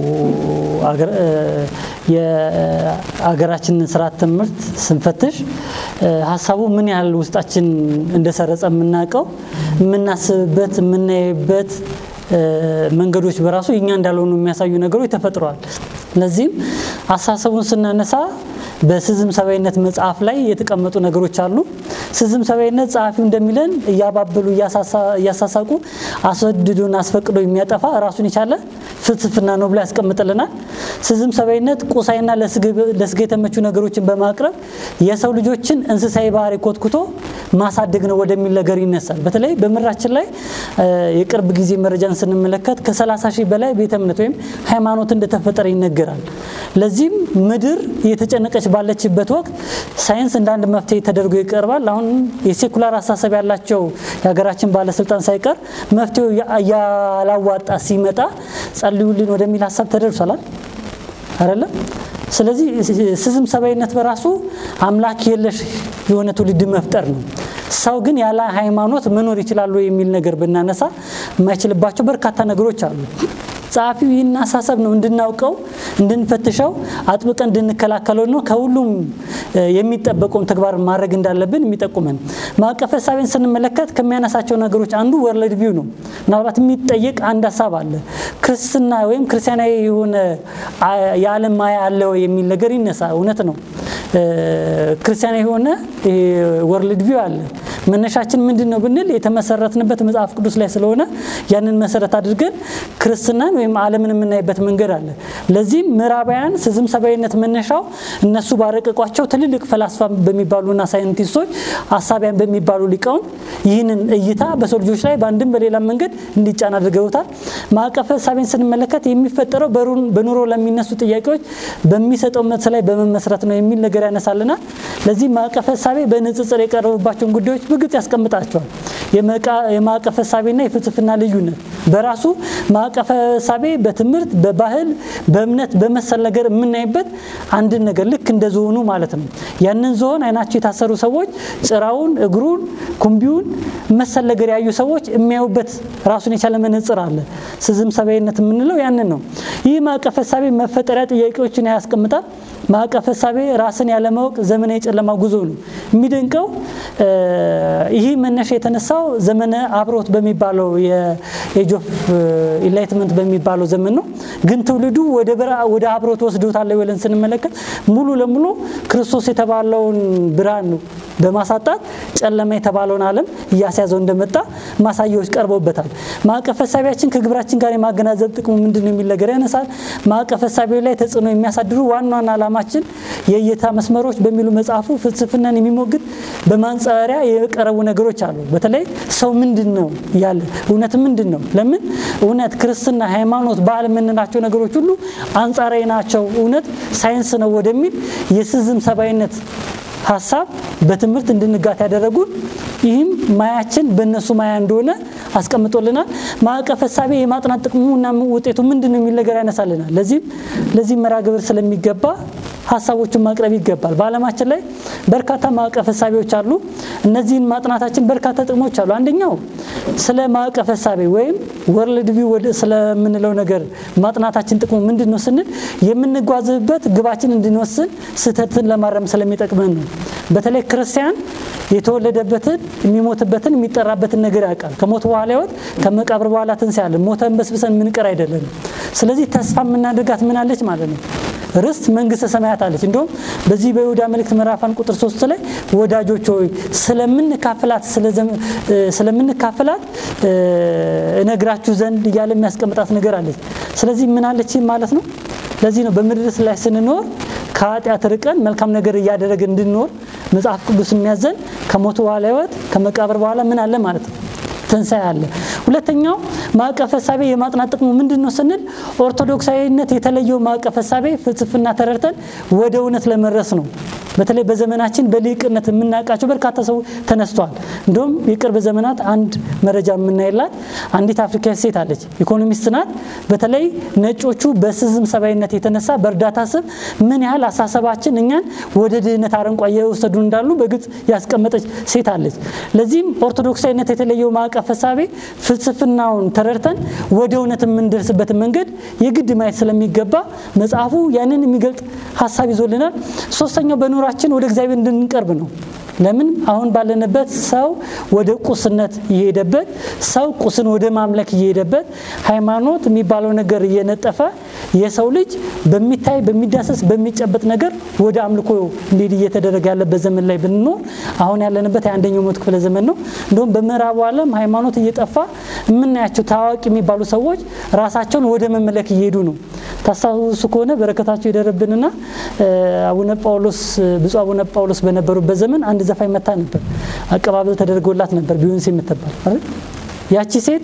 የአገራችንን ስርዓት ትምህርት ስንፈትሽ ሀሳቡ ምን ያህል ውስጣችን እንደሰረጸ የምናውቀው የምናስብበት የምናይበት መንገዶች በራሱ የኛ እንዳልሆኑ የሚያሳዩ ነገሮች ተፈጥረዋል። ለዚህም አስተሳሰቡን ስናነሳ በስዝም ሰብአዊነት መጽሐፍ ላይ የተቀመጡ ነገሮች አሉ። ስዝም ሰብአዊነት ጸሐፊው እንደሚለን እያባበሉ እያሳሳቁ አስወድዶን አስፈቅዶ የሚያጠፋ ራሱን የቻለ ፍልስፍና ነው ብሎ ያስቀምጥልናል። ስዝም ሰብአዊነት ቁሳይና ለስጋ የተመቹ ነገሮችን በማቅረብ የሰው ልጆችን እንስሳዊ ባህሪ ኮትኩቶ ማሳደግ ነው ወደሚል ነገር ይነሳል። በተለይ በምድራችን ላይ የቅርብ ጊዜ መረጃን ስንመለከት ከ30 ሺህ በላይ ቤተ እምነት ወይም ሃይማኖት እንደተፈጠረ ይነገራል። ለዚህም ምድር እየተጨነቀች ባለችበት ወቅት ሳይንስ እንደ አንድ መፍትሄ ተደርጎ ይቀርባል። አሁን የሴኩላር አስተሳሰብ ያላቸው የሀገራችን ባለስልጣን ሳይቀር መፍትሄው ያላዋጣ ሲመጣ ጸልዩልን ወደሚል ሀሳብ ተደርሷላል አይደለም። ስለዚህ ስዝም ሰብአዊነት በራሱ አምላክ የለሽ የሆነ ትውልድ መፍጠር ነው። ሰው ግን ያለ ሃይማኖት መኖር ይችላሉ የሚል ነገር ብናነሳ የማይችልባቸው በርካታ ነገሮች አሉ። ጸሐፊው ይህን አሳሰብ ነው እንድናውቀው፣ እንድንፈትሸው፣ አጥብቀን እንድንከላከለው ነው ከሁሉም የሚጠበቀውን ተግባር ማድረግ እንዳለብን የሚጠቁመን። ማዕቀፈ እሳቤን ስንመለከት ከሚያነሳቸው ነገሮች አንዱ ወርልድ ቪው ነው። ምናልባት የሚጠየቅ አንድ ሀሳብ አለ። ክርስትና ወይም ክርስቲያናዊ የሆነ የዓለም ማያ አለ ወይ የሚል ነገር ይነሳ። እውነት ነው። ክርስቲያናዊ የሆነ ወርልድ ቪው አለ። መነሻችን ምንድን ነው ብንል የተመሰረትንበት መጽሐፍ ቅዱስ ላይ ስለሆነ ያንን መሰረት አድርገን ክርስትናን ወይም ዓለምን የምናይበት መንገድ አለ። ለዚህም ምዕራባውያን ስዝም ሰብአዊነት መነሻው እነሱ ባረቀቋቸው ትልልቅ ፈላስፋ በሚባሉና ሳይንቲስቶች አሳቢያን በሚባሉ ሊቃውንት ይህንን እይታ በሰው ልጆች ላይ በአንድም በሌላ መንገድ እንዲጫን አድርገውታል። ማዕቀፈ እሳቤን ስንመለከት የሚፈጠረው በኑሮ ለሚነሱ ጥያቄዎች በሚሰጠው መልስ ላይ በመመስረት ነው የሚል ነገር ያነሳልናል። ለዚህ ማዕቀፈ እሳቤ በንጽጽር የቀረቡባቸውን ጉዳዮች በግልጽ ያስቀምጣቸዋል። የማዕቀፈ እሳቤና የፍልስፍና ልዩነት በራሱ ማዕቀፈ እሳቤ በትምህርት፣ በባህል፣ በእምነት በመሰል ነገር የምናይበት አንድን ነገር ልክ እንደ ዝሆኑ ማለት ነው። ያንን ዝሆን አይናቸው የታሰሩ ሰዎች ጭራውን፣ እግሩን፣ ኩምቢውን መሰል ነገር ያዩ ሰዎች የሚያዩበት ራሱን የቻለ መነጽር አለ። ስዝም ሰብአዊነት የምንለው ያንን ነው። ይህ ማዕቀፈ እሳቤ መፈጠሪያ ጥያቄዎችን ያስቀምጣል። ማዕቀፈ እሳቤ ራስን ያለማወቅ ዘመነ የጨለማ ጉዞ ነው። የሚደንቀው ይህ መነሻ የተነሳው ዘመነ አብሮት በሚባለው የኤጅ ኦፍ ኢንላይትመንት በሚባለው ዘመን ነው። ግን ትውልዱ ወደ አብሮት ወስዶታል ብለን ስንመለከት ሙሉ ለሙሉ ክርስቶስ የተባለውን ብርሃን ነው በማሳጣት ጨለማ የተባለውን ዓለም እያስያዘው እንደመጣ ማሳያዎች ቀርበውበታል። ማዕቀፈ እሳቤያችን ከግብራችን ጋር የማገናዘብ ጥቅሙ ምንድን ነው የሚል ነገር ያነሳል። ማዕቀፈ እሳቤው ላይ ተጽዕኖ የሚያሳድሩ ዋና ዋና ዓላማችን የእይታ መስመሮች በሚሉ መጽሐፉ ፍልስፍናን የሚሞግት በማንጸባሪያ የቀረቡ ነገሮች አሉ። በተለይ ሰው ምንድን ነው ያለ እውነት ምንድን ነው? ለምን እውነት፣ ክርስትና፣ ሃይማኖት፣ ባህል የምንላቸው ነገሮች ሁሉ አንጻራዊ ናቸው፣ እውነት ሳይንስ ነው ወደሚል የስዝም ሰብአዊነት ሀሳብ በትምህርት እንድንጋት ያደረጉን ይህም ማያችን በእነሱ ማያ እንደሆነ አስቀምጦልናል። ማዕቀፈ እሳቤ የማጥናት ጥቅሙና ውጤቱ ምንድን ነው የሚል ነገር ያነሳልናል። ለዚህም ለዚህም መርሃ ግብር ስለሚገባ ሀሳቦችን ማቅረብ ይገባል። በዓለማችን ላይ በርካታ ማዕቀፈ እሳቤዎች አሉ። እነዚህን ማጥናታችን በርካታ ጥቅሞች አሉ። አንደኛው ስለ ማዕቀፈ እሳቤ ወይም ወርልድ ቪው ስለምንለው ነገር ማጥናታችን ጥቅሙ ምንድን ነው ስንል የምንጓዝበት ግባችን እንድንወስን ስህተትን ለማረም ስለሚጠቅመን ነው። በተለይ ክርስቲያን የተወለደበትን የሚሞትበትን የሚጠራበትን ነገር ያውቃል። ከሞት በኋላ ሕይወት ከመቃብር በኋላ ትንሣኤ አለ። ሞተን በስብሰን ምንቀር አይደለንም። ስለዚህ ተስፋ የምናደርጋት ምን አለች ማለት ነው ርስት መንግስተ ሰማያት አለች። እንዲሁም በዚህ በይሁዳ መልእክት ምዕራፋን ቁጥር ሶስት ላይ ወዳጆች ሆይ ስለምንካፍላት ስለምንካፍላት እነግራችሁ ዘንድ እያለ የሚያስቀምጣት ነገር አለች። ስለዚህ ምን አለች ማለት ነው። ለዚህ ነው በምድር ላይ ስንኖር ከኃጢአት ርቀን መልካም ነገር እያደረገ እንድንኖር መጽሐፍ ቅዱስ የሚያዘን ከሞት በኋላ ህይወት ከመቃብር በኋላ ምን አለ ማለት ነው ትንሣኤ አለ። ሁለተኛው ማዕቀፈ እሳቤ የማጥናት ጥቅሙ ምንድን ነው ስንል ኦርቶዶክሳዊነት የተለየው ማዕቀፈ እሳቤ ፍልስፍና ተረድተን ወደ እውነት ለመድረስ ነው። በተለይ በዘመናችን በሊቅነት የምናውቃቸው በርካታ ሰው ተነስተዋል። እንዲሁም የቅርብ ዘመናት አንድ መረጃ የምናይላት አንዲት አፍሪካዊ ሴት አለች። ኢኮኖሚስት ናት። በተለይ ነጮቹ በስዝም ሰብአዊነት የተነሳ በእርዳታ ስም ምን ያህል አሳሰባችን እኛን ወደ ድህነት አረንቋ እየወሰዱ እንዳሉ በግልጽ ያስቀመጠች ሴት አለች። ለዚህም ኦርቶዶክሳዊነት የተለየው ማዕቀፈ እሳቤ ፍልስፍናውን ተረድተን ወደ እውነት የምንደርስበትን መንገድ የግድ ማየት ስለሚገባ መጽሐፉ ያንን የሚገልጥ ሀሳብ ይዞልናል። ሶስተኛው በኑራችን ወደ እግዚአብሔር እንድንቀርብ ነው። ለምን አሁን ባለንበት ሰው ወደ ቁስነት እየሄደበት ሰው ቁስን ወደ ማምለክ እየሄደበት ሃይማኖት የሚባለው ነገር እየነጠፈ የሰው ልጅ በሚታይ በሚዳሰስ በሚጨበጥ ነገር ወደ አምልኮ እንዲሄድ እየተደረገ ያለበት ዘመን ላይ ብንኖር አሁን ያለንበት የአንደኛው መቶ ክፍለ ዘመን ነው። እንዲሁም በምዕራቡ ዓለም ሃይማኖት እየጠፋ የምናያቸው ታዋቂ የሚባሉ ሰዎች ራሳቸውን ወደ መመለክ እየሄዱ ነው። ታስታውሱ ከሆነ በረከታቸው ይደረብንና አቡነ ጳውሎስ ብፁዕ አቡነ ጳውሎስ በነበሩበት ዘመን አንድ ዘፋኝ መታ ነበር። አቀባበል ተደርጎላት ነበር ቢዮንሴ የምትባል አይደል? ያቺ ሴት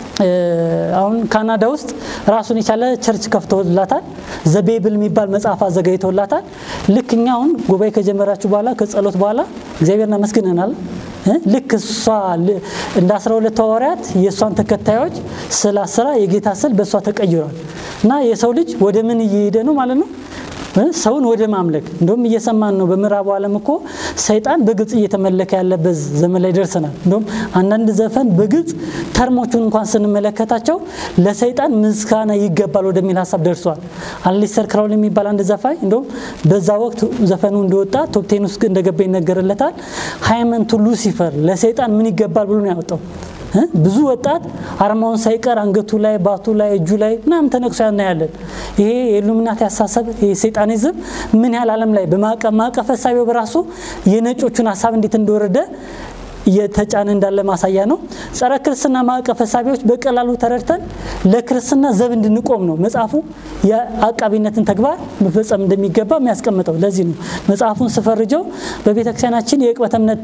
አሁን ካናዳ ውስጥ ራሱን የቻለ ቸርች ከፍተውላታል። ዘቤብል የሚባል መጽሐፍ አዘጋጅተውላታል። ልክ እኛ አሁን ጉባኤ ከጀመራችሁ በኋላ ከጸሎት በኋላ እግዚአብሔርን አመስግነናል። ልክ እሷ እንደ አስራ ሁለት ሐዋርያት የእሷን ተከታዮች ስለ አስራ የጌታ ስል በእሷ ተቀይሯል። እና የሰው ልጅ ወደ ምን እየሄደ ነው ማለት ነው? ሰውን ወደ ማምለክ እንደውም እየሰማን ነው። በምዕራቡ ዓለም እኮ ሰይጣን በግልጽ እየተመለከ ያለበት ዘመን ላይ ደርሰናል። እንደውም አንዳንድ ዘፈን በግልጽ ተርሞቹን እንኳን ስንመለከታቸው ለሰይጣን ምስጋና ይገባል ወደሚል ሀሳብ ደርሷል። አሊስተር ክራውል የሚባል አንድ ዘፋኝ እንደውም በዛ ወቅት ዘፈኑ እንደወጣ ቶፕቴን ውስጥ እንደገባ ይነገርለታል። ሃይመንቱ ሉሲፈር ለሰይጣን ምን ይገባል ብሎ ነው ያወጣው። ብዙ ወጣት አርማውን ሳይቀር አንገቱ ላይ ባቱ ላይ እጁ ላይ ምናምን ተነቅሶ ያናያለን። ይሄ የኢሉሚናቲ አሳሰብ የሰይጣኒዝም ምን ያህል ዓለም ላይ በማዕቀፍ ሀሳቢው በራሱ የነጮቹን ሀሳብ እንዴት እንደወረደ እየተጫነ እንዳለ ማሳያ ነው። ጸረ ክርስትና ማዕቀፍ ሀሳቢዎች በቀላሉ ተረድተን ለክርስትና ዘብ እንድንቆም ነው መጽሐፉ የአቃቢነትን ተግባር መፈጸም እንደሚገባ የሚያስቀምጠው። ለዚህ ነው መጽሐፉን ስፈርጀው በቤተክርስቲያናችን የዕቅበተ እምነት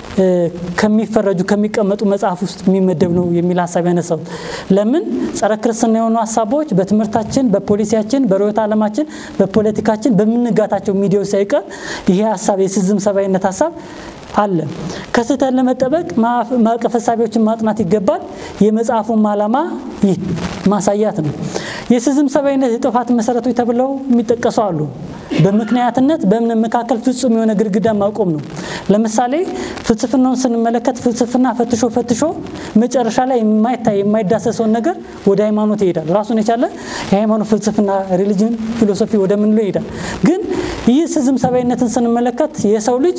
ከሚፈረጁ ከሚቀመጡ መጽሐፍ ውስጥ የሚመደብ ነው የሚል ሀሳብ ያነሳው። ለምን ጸረ ክርስትና የሆኑ ሀሳቦች በትምህርታችን፣ በፖሊሲያችን፣ በርዕዮተ ዓለማችን፣ በፖለቲካችን በምንጋታቸው ሚዲያዎች ሳይቀር ይሄ ሀሳብ የሲዝም ሰብአዊነት ሀሳብ አለ። ከስህተት ለመጠበቅ ማዕቀፍ ሀሳቢዎችን ማጥናት ይገባል። የመጽሐፉም ዓላማ ይህ ማሳያት ነው። የሲዝም ሰብአዊነት የጥፋት መሰረቶች ተብለው የሚጠቀሱ አሉ። በምክንያትነት በእምነት መካከል ፍጹም የሆነ ግድግዳ ማቆም ነው። ለምሳሌ ፍልስፍናውን ስንመለከት ፍልስፍና ፈትሾ ፈትሾ መጨረሻ ላይ የማይታይ የማይዳሰሰውን ነገር ወደ ሃይማኖት ይሄዳል። ራሱን የቻለ የሃይማኖት ፍልስፍና ሪሊጅን ፊሎሶፊ ወደምንለው ይሄዳል። ግን ይህ ሲዝም ሰብአዊነትን ስንመለከት የሰው ልጅ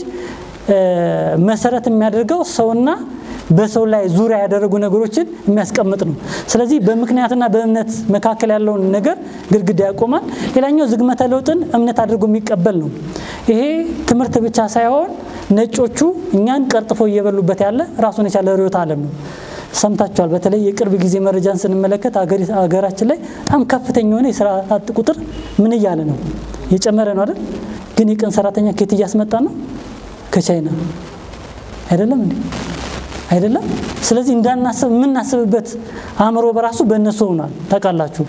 መሰረት የሚያደርገው ሰውና በሰው ላይ ዙሪያ ያደረጉ ነገሮችን የሚያስቀምጥ ነው። ስለዚህ በምክንያትና በእምነት መካከል ያለውን ነገር ግድግዳ ያቆማል። ሌላኛው ዝግመተ ለውጥን እምነት አድርጎ የሚቀበል ነው። ይሄ ትምህርት ብቻ ሳይሆን ነጮቹ እኛን ቀርጥፎ እየበሉበት ያለ ራሱን የቻለ ርዕዮተ ዓለም ነው። ሰምታችኋል። በተለይ የቅርብ ጊዜ መረጃን ስንመለከት ሀገራችን ላይ በጣም ከፍተኛ የሆነ የስራ አጥ ቁጥር ምን እያለ ነው? እየጨመረ ነው አይደል? ግን የቀን ሰራተኛ ከየት እያስመጣ ነው? ከቻይና አይደለም እንዴ? አይደለም። ስለዚህ እንዳናስብ የምናስብበት አእምሮ በራሱ በእነሱ ሆኗል። ታውቃላችሁ፣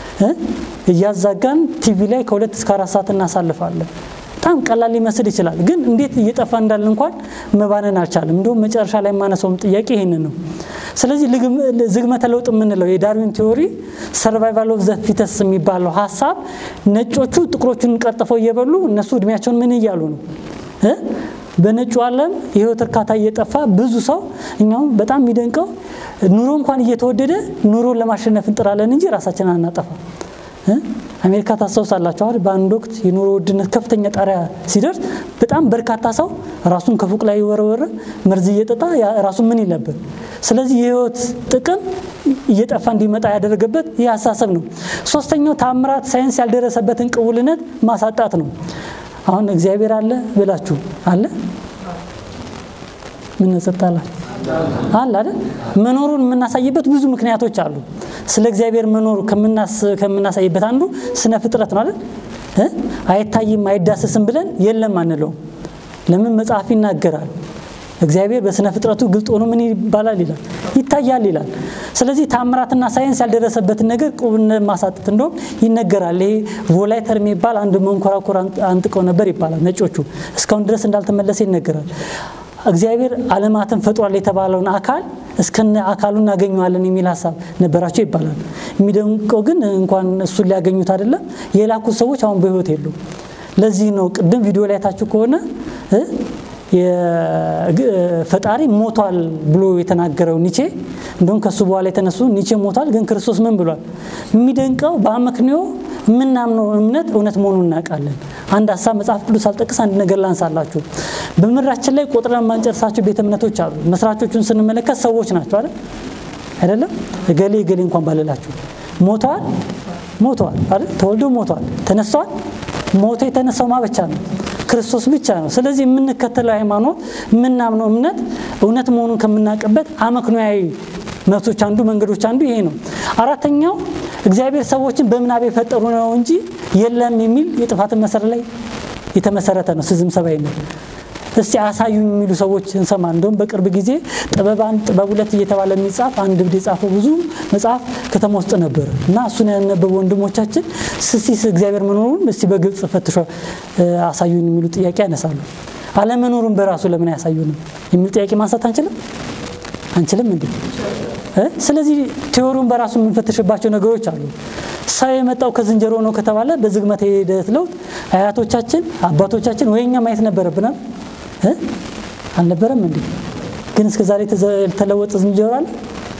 እያዛጋን ቲቪ ላይ ከሁለት እስከ አራት ሰዓት እናሳልፋለን። በጣም ቀላል ሊመስል ይችላል፣ ግን እንዴት እየጠፋ እንዳለ እንኳን መባነን አልቻለም። እንዲሁም መጨረሻ ላይ የማነሳውም ጥያቄ ይህንን ነው። ስለዚህ ዝግመተ ለውጥ የምንለው የዳርዊን ቲዎሪ ሰርቫይቫል ኦፍ ዘ ፊተስ የሚባለው ሀሳብ ነጮቹ ጥቁሮቹን ቀጥፈው እየበሉ እነሱ እድሜያቸውን ምን እያሉ ነው በነጩ ዓለም የህይወት እርካታ እየጠፋ ብዙ ሰው እኛውም በጣም የሚደንቀው ኑሮ እንኳን እየተወደደ ኑሮን ለማሸነፍ እንጥራለን እንጂ ራሳችን አናጠፋ። አሜሪካ ታስታውሳላችሁ አይደል? በአንድ ወቅት የኑሮ ውድነት ከፍተኛ ጣሪያ ሲደርስ በጣም በርካታ ሰው ራሱን ከፎቅ ላይ ወረወረ፣ መርዝ እየጠጣ ራሱን ምን ይል ነበር። ስለዚህ የህይወት ጥቅም እየጠፋ እንዲመጣ ያደረገበት ይህ አሳሰብ ነው። ሶስተኛው ታምራት ሳይንስ ያልደረሰበትን ቅቡልነት ማሳጣት ነው። አሁን እግዚአብሔር አለ ብላችሁ አለ ምን ጸጥታላችሁ አለ አይደል? መኖሩን የምናሳይበት ብዙ ምክንያቶች አሉ። ስለ እግዚአብሔር መኖሩ ከምናሳይበት አንዱ ስነ ፍጥረት ነው አይደል? አይታይም አይዳሰስም ብለን የለም አንለውም። ለምን መጽሐፍ ይናገራል። እግዚአብሔር በስነ ፍጥረቱ ግልጥ ሆኖ ምን ይባላል ይላል ይታያል ይላል። ስለዚህ ታምራትና ሳይንስ ያልደረሰበትን ነገር ቁብነት ማሳጠት እንደውም ይነገራል። ይሄ ቮላይተር የሚባል አንድ መንኮራኮር አንጥቀው ነበር ይባላል። ነጮቹ እስካሁን ድረስ እንዳልተመለሰ ይነገራል። እግዚአብሔር ዓለማትን ፈጥሯል የተባለውን አካል እስከነ አካሉ እናገኘዋለን የሚል ሀሳብ ነበራቸው ይባላል። የሚደንቀው ግን እንኳን እሱን ሊያገኙት አይደለም የላኩት ሰዎች አሁን በህይወት የሉ። ለዚህ ነው ቅድም ቪዲዮ ላይ ታችሁ ከሆነ ፈጣሪ ሞቷል ብሎ የተናገረው ኒቼ እንደውም ከሱ በኋላ የተነሱ ኒቼ ሞቷል፣ ግን ክርስቶስ ምን ብሏል? የሚደንቀው በአመክንዮ የምናምነው እምነት እውነት መሆኑን እናውቃለን። አንድ ሀሳብ መጽሐፍ ቅዱስ አልጠቅስ አንድ ነገር ላንሳላችሁ። በምድራችን ላይ ቆጥረን የማንጨርሳቸው ቤተ እምነቶች አሉ። መስራቾቹን ስንመለከት ሰዎች ናቸው አይደል? አይደለም እገሌ እገሌ እንኳን ባልላችሁ ሞተዋል፣ ሞተዋል አይደል? ተወልደው ሞተዋል፣ ተነስተዋል። ሞቶ የተነሳው ማ ብቻ ነው ክርስቶስ ብቻ ነው። ስለዚህ የምንከተለው ሃይማኖት የምናምነው እምነት እውነት መሆኑን ከምናውቅበት አመክንዮአዊ መብቶች አንዱ መንገዶች አንዱ ይሄ ነው። አራተኛው እግዚአብሔር ሰዎችን በምናብ የፈጠሩ ነው እንጂ የለም የሚል የጥፋትን መሰረት ላይ የተመሰረተ ነው ሲዝም ሰብአዊነት። እስቲ አሳዩኝ የሚሉ ሰዎች እንሰማ። እንደውም በቅርብ ጊዜ ጥበብ አንድ ጥበብ ሁለት እየተባለ የሚጻፍ አንድ እብድ የጻፈው ብዙ መጽሐፍ ከተማ ውስጥ ነበር እና እሱን ያነበቡ ወንድሞቻችን ስሲስ እግዚአብሔር መኖሩን እስቲ በግልጽ ፈትሾ አሳዩን የሚሉ ጥያቄ ያነሳሉ። አለመኖሩን በራሱ ለምን አያሳዩንም የሚል ጥያቄ ማንሳት አንችልም አንችልም እንዴ? ስለዚህ ቴዎሪውን በራሱ የምንፈትሽባቸው ነገሮች አሉ። ሰው የመጣው ከዝንጀሮ ነው ከተባለ በዝግመተ ሂደት ለውጥ አያቶቻችን አባቶቻችን ወይ እኛ ማየት ነበረብናል እ አልነበረም እንዴ? ግን እስከ ዛሬ የተለወጠ ዝንጀሮ አለ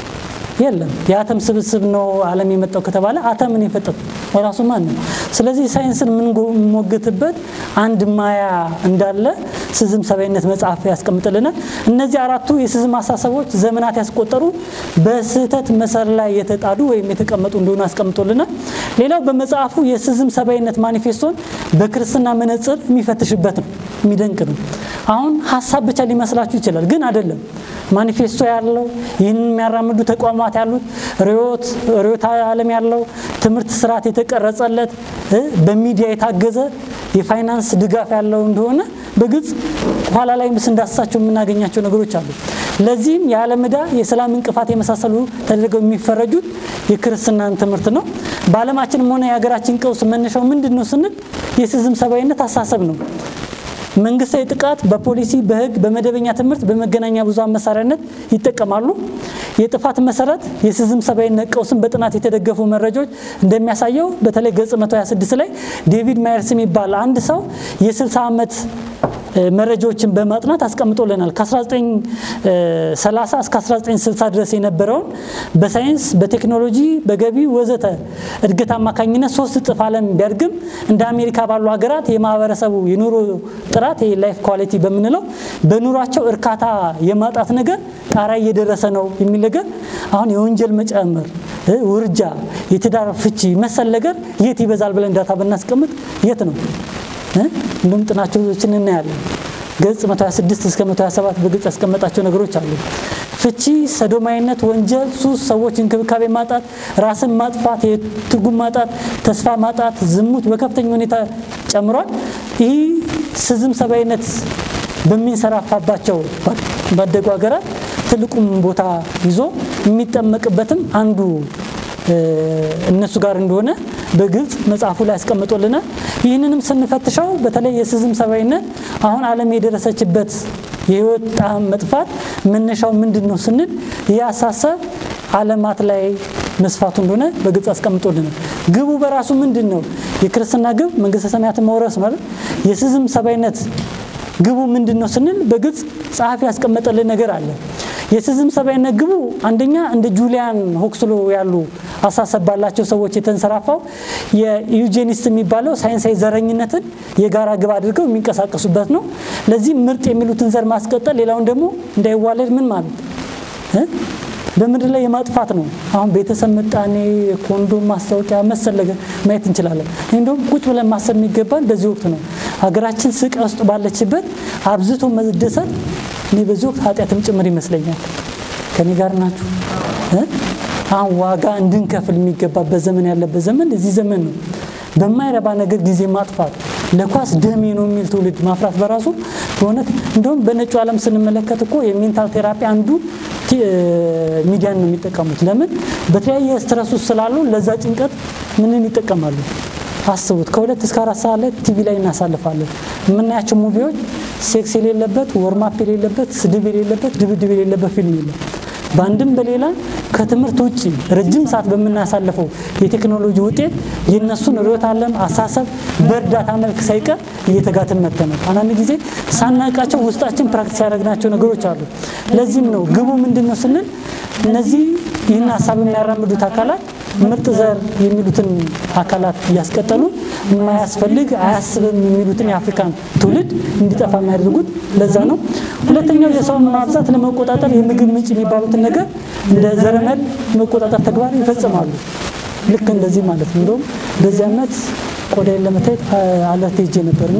የለም። የአተም ስብስብ ነው ዓለም የመጣው ከተባለ አተምን የፈጠረው ራሱ ማን ነው? ስለዚህ ሳይንስን የምንሞግትበት አንድ ማያ እንዳለ ስዝም ሰብአዊነት መጽሐፍ ያስቀምጥልናል። እነዚህ አራቱ የስዝም አሳሰቦች ዘመናት ያስቆጠሩ በስህተት መሰር ላይ የተጣዱ ወይም የተቀመጡ እንደሆኑ አስቀምጦልናል። ሌላው በመጽሐፉ የስዝም ሰብአዊነት ማኒፌስቶን በክርስትና መነጽር የሚፈትሽበት ነው። የሚደንቅ ነው። አሁን ሀሳብ ብቻ ሊመስላችሁ ይችላል፣ ግን አይደለም። ማኒፌስቶ ያለው ይህንን የሚያራምዱ ተቋማት ያሉት ርዕዮት ርዕዮተ ዓለም ያለው ትምህርት ስርዓት የተቀረጸለት በሚዲያ የታገዘ የፋይናንስ ድጋፍ ያለው እንደሆነ በግልጽ ኋላ ላይ ምስ እንዳስሳቸው የምናገኛቸው ነገሮች አሉ። ለዚህም የዓለም ዕዳ፣ የሰላም እንቅፋት የመሳሰሉ ተደርገው የሚፈረጁት የክርስትናን ትምህርት ነው። በዓለማችንም ሆነ የሀገራችን ቀውስ መነሻው ምንድን ነው ስንል የስዝም ሰብአዊነት አሳሰብ ነው። መንግስታዊ ጥቃት በፖሊሲ በህግ በመደበኛ ትምህርት በመገናኛ ብዙሃን መሳሪያነት ይጠቀማሉ። የጥፋት መሰረት የስዝም ሰብአዊነት ቀውስን በጥናት የተደገፉ መረጃዎች እንደሚያሳየው በተለይ ገጽ 126 ላይ ዴቪድ ማየርስ የሚባል አንድ ሰው የ60 ዓመት መረጃዎችን በማጥናት አስቀምጦልናል። ከ1930 እስከ 1960 ድረስ የነበረውን በሳይንስ በቴክኖሎጂ በገቢ ወዘተ እድገት አማካኝነት ሶስት እጥፍ ዓለም ቢያድግም እንደ አሜሪካ ባሉ ሀገራት የማህበረሰቡ የኑሮ ጥራት የላይፍ ኳሊቲ በምንለው በኑሯቸው እርካታ የማጣት ነገር ጣራ እየደረሰ ነው የሚል ነገር አሁን የወንጀል መጨመር፣ ውርጃ፣ የትዳር ፍቺ መሰል ነገር የት ይበዛል ብለን ዳታ ብናስቀምጥ የት ነው? እንዲሁም ጥናቶችን እናያለን። ገጽ 126 እስከ 127 በግልጽ ያስቀመጣቸው ነገሮች አሉ። ፍቺ፣ ሰዶማዊነት፣ ወንጀል፣ ሱስ፣ ሰዎች እንክብካቤ ማጣት፣ ራስን ማጥፋት፣ የትርጉም ማጣት፣ ተስፋ ማጣት፣ ዝሙት በከፍተኛ ሁኔታ ጨምሯል። ይህ ስዝም ሰብአዊነት በሚንሰራፋባቸው ባደጉ ሀገራት ትልቁም ቦታ ይዞ የሚጠመቅበትም አንዱ እነሱ ጋር እንደሆነ በግልጽ መጽሐፉ ላይ ያስቀምጦልናል። ይህንንም ስንፈትሸው በተለይ የስዝም ሰብአዊነት አሁን ዓለም የደረሰችበት የህይወት ጣዕም መጥፋት መነሻው ምንድን ነው ስንል ይህ አሳሰብ ዓለማት ላይ መስፋቱ እንደሆነ በግልጽ አስቀምጦልናል። ግቡ በራሱ ምንድን ነው? የክርስትና ግብ መንግስተ ሰማያትን መውረስ ነው አይደል? የስዝም ሰብአዊነት ግቡ ምንድን ነው ስንል በግልጽ ጸሐፊ ያስቀመጠልን ነገር አለ። የስዝም ሰብአዊነት ግቡ አንደኛ እንደ ጁሊያን ሆክስሎ ያሉ አሳሰብ ባላቸው ሰዎች የተንሰራፋው የዩጄኒስት የሚባለው ሳይንሳዊ ዘረኝነትን የጋራ ግብ አድርገው የሚንቀሳቀሱበት ነው። ለዚህም ምርጥ የሚሉትን ዘር ማስቀጠል፣ ሌላውን ደግሞ እንዳይዋለድ ምን ማለት በምድር ላይ የማጥፋት ነው። አሁን ቤተሰብ ምጣኔ፣ የኮንዶም ማስታወቂያ መሰል ነገር ማየት እንችላለን። ይህ እንደውም ቁጭ ብለን ማሰብ የሚገባን በዚህ ወቅት ነው። ሀገራችን ስቃይ ውስጥ ባለችበት አብዝቶ መደሰት እኔ በዚህ ወቅት ኃጢአትም ጭምር ይመስለኛል። ከኔ ጋር ናችሁ? አሁን ዋጋ እንድንከፍል የሚገባበት ዘመን ያለበት ዘመን እዚህ ዘመን ነው። በማይረባ ነገር ጊዜ ማጥፋት ለኳስ ደሜ ነው የሚል ትውልድ ማፍራት በራሱ በእውነት እንደውም በነጩ ዓለም ስንመለከት እኮ የሜንታል ቴራፒ አንዱ ሚዲያን ነው የሚጠቀሙት። ለምን በተለያየ ስትረስ ውስጥ ስላሉ ለዛ ጭንቀት ምንን ይጠቀማሉ? አስቡት። ከሁለት እስከ አራት ሰዓት ላይ ቲቪ ላይ እናሳልፋለን። የምናያቸው ሙቪዎች ሴክስ የሌለበት፣ ወርማፕ የሌለበት፣ ስድብ የሌለበት፣ ድብድብ የሌለበት ፊልም የለም። በአንድም በሌላ ከትምህርት ውጭ ረጅም ሰዓት በምናሳልፈው የቴክኖሎጂ ውጤት የእነሱን ርዕዮተ ዓለም አሳሰብ በእርዳታ መልክ ሳይቀር እየተጋትን መጥተናል። አንዳንድ ጊዜ ሳናውቃቸው ውስጣችን ፕራክቲስ ያደረግናቸው ነገሮች አሉ። ለዚህም ነው ግቡ ምንድን ነው ስንል እነዚህ ይህን ሀሳብ የሚያራምዱት አካላት ምርጥ ዘር የሚሉትን አካላት እያስቀጠሉ የማያስፈልግ አያስብም የሚሉትን የአፍሪካን ትውልድ እንዲጠፋ የሚያደርጉት ለዛ ነው። ሁለተኛው የሰውን ማብዛት ለመቆጣጠር የምግብ ምንጭ የሚባሉትን ነገር እንደ ዘረመል መቆጣጠር ተግባር ይፈጽማሉ። ልክ እንደዚህ ማለት ነው። እንደውም በዚህ ዓመት ቆዳይን ለመታየት አለርት ሄጄ ነበርና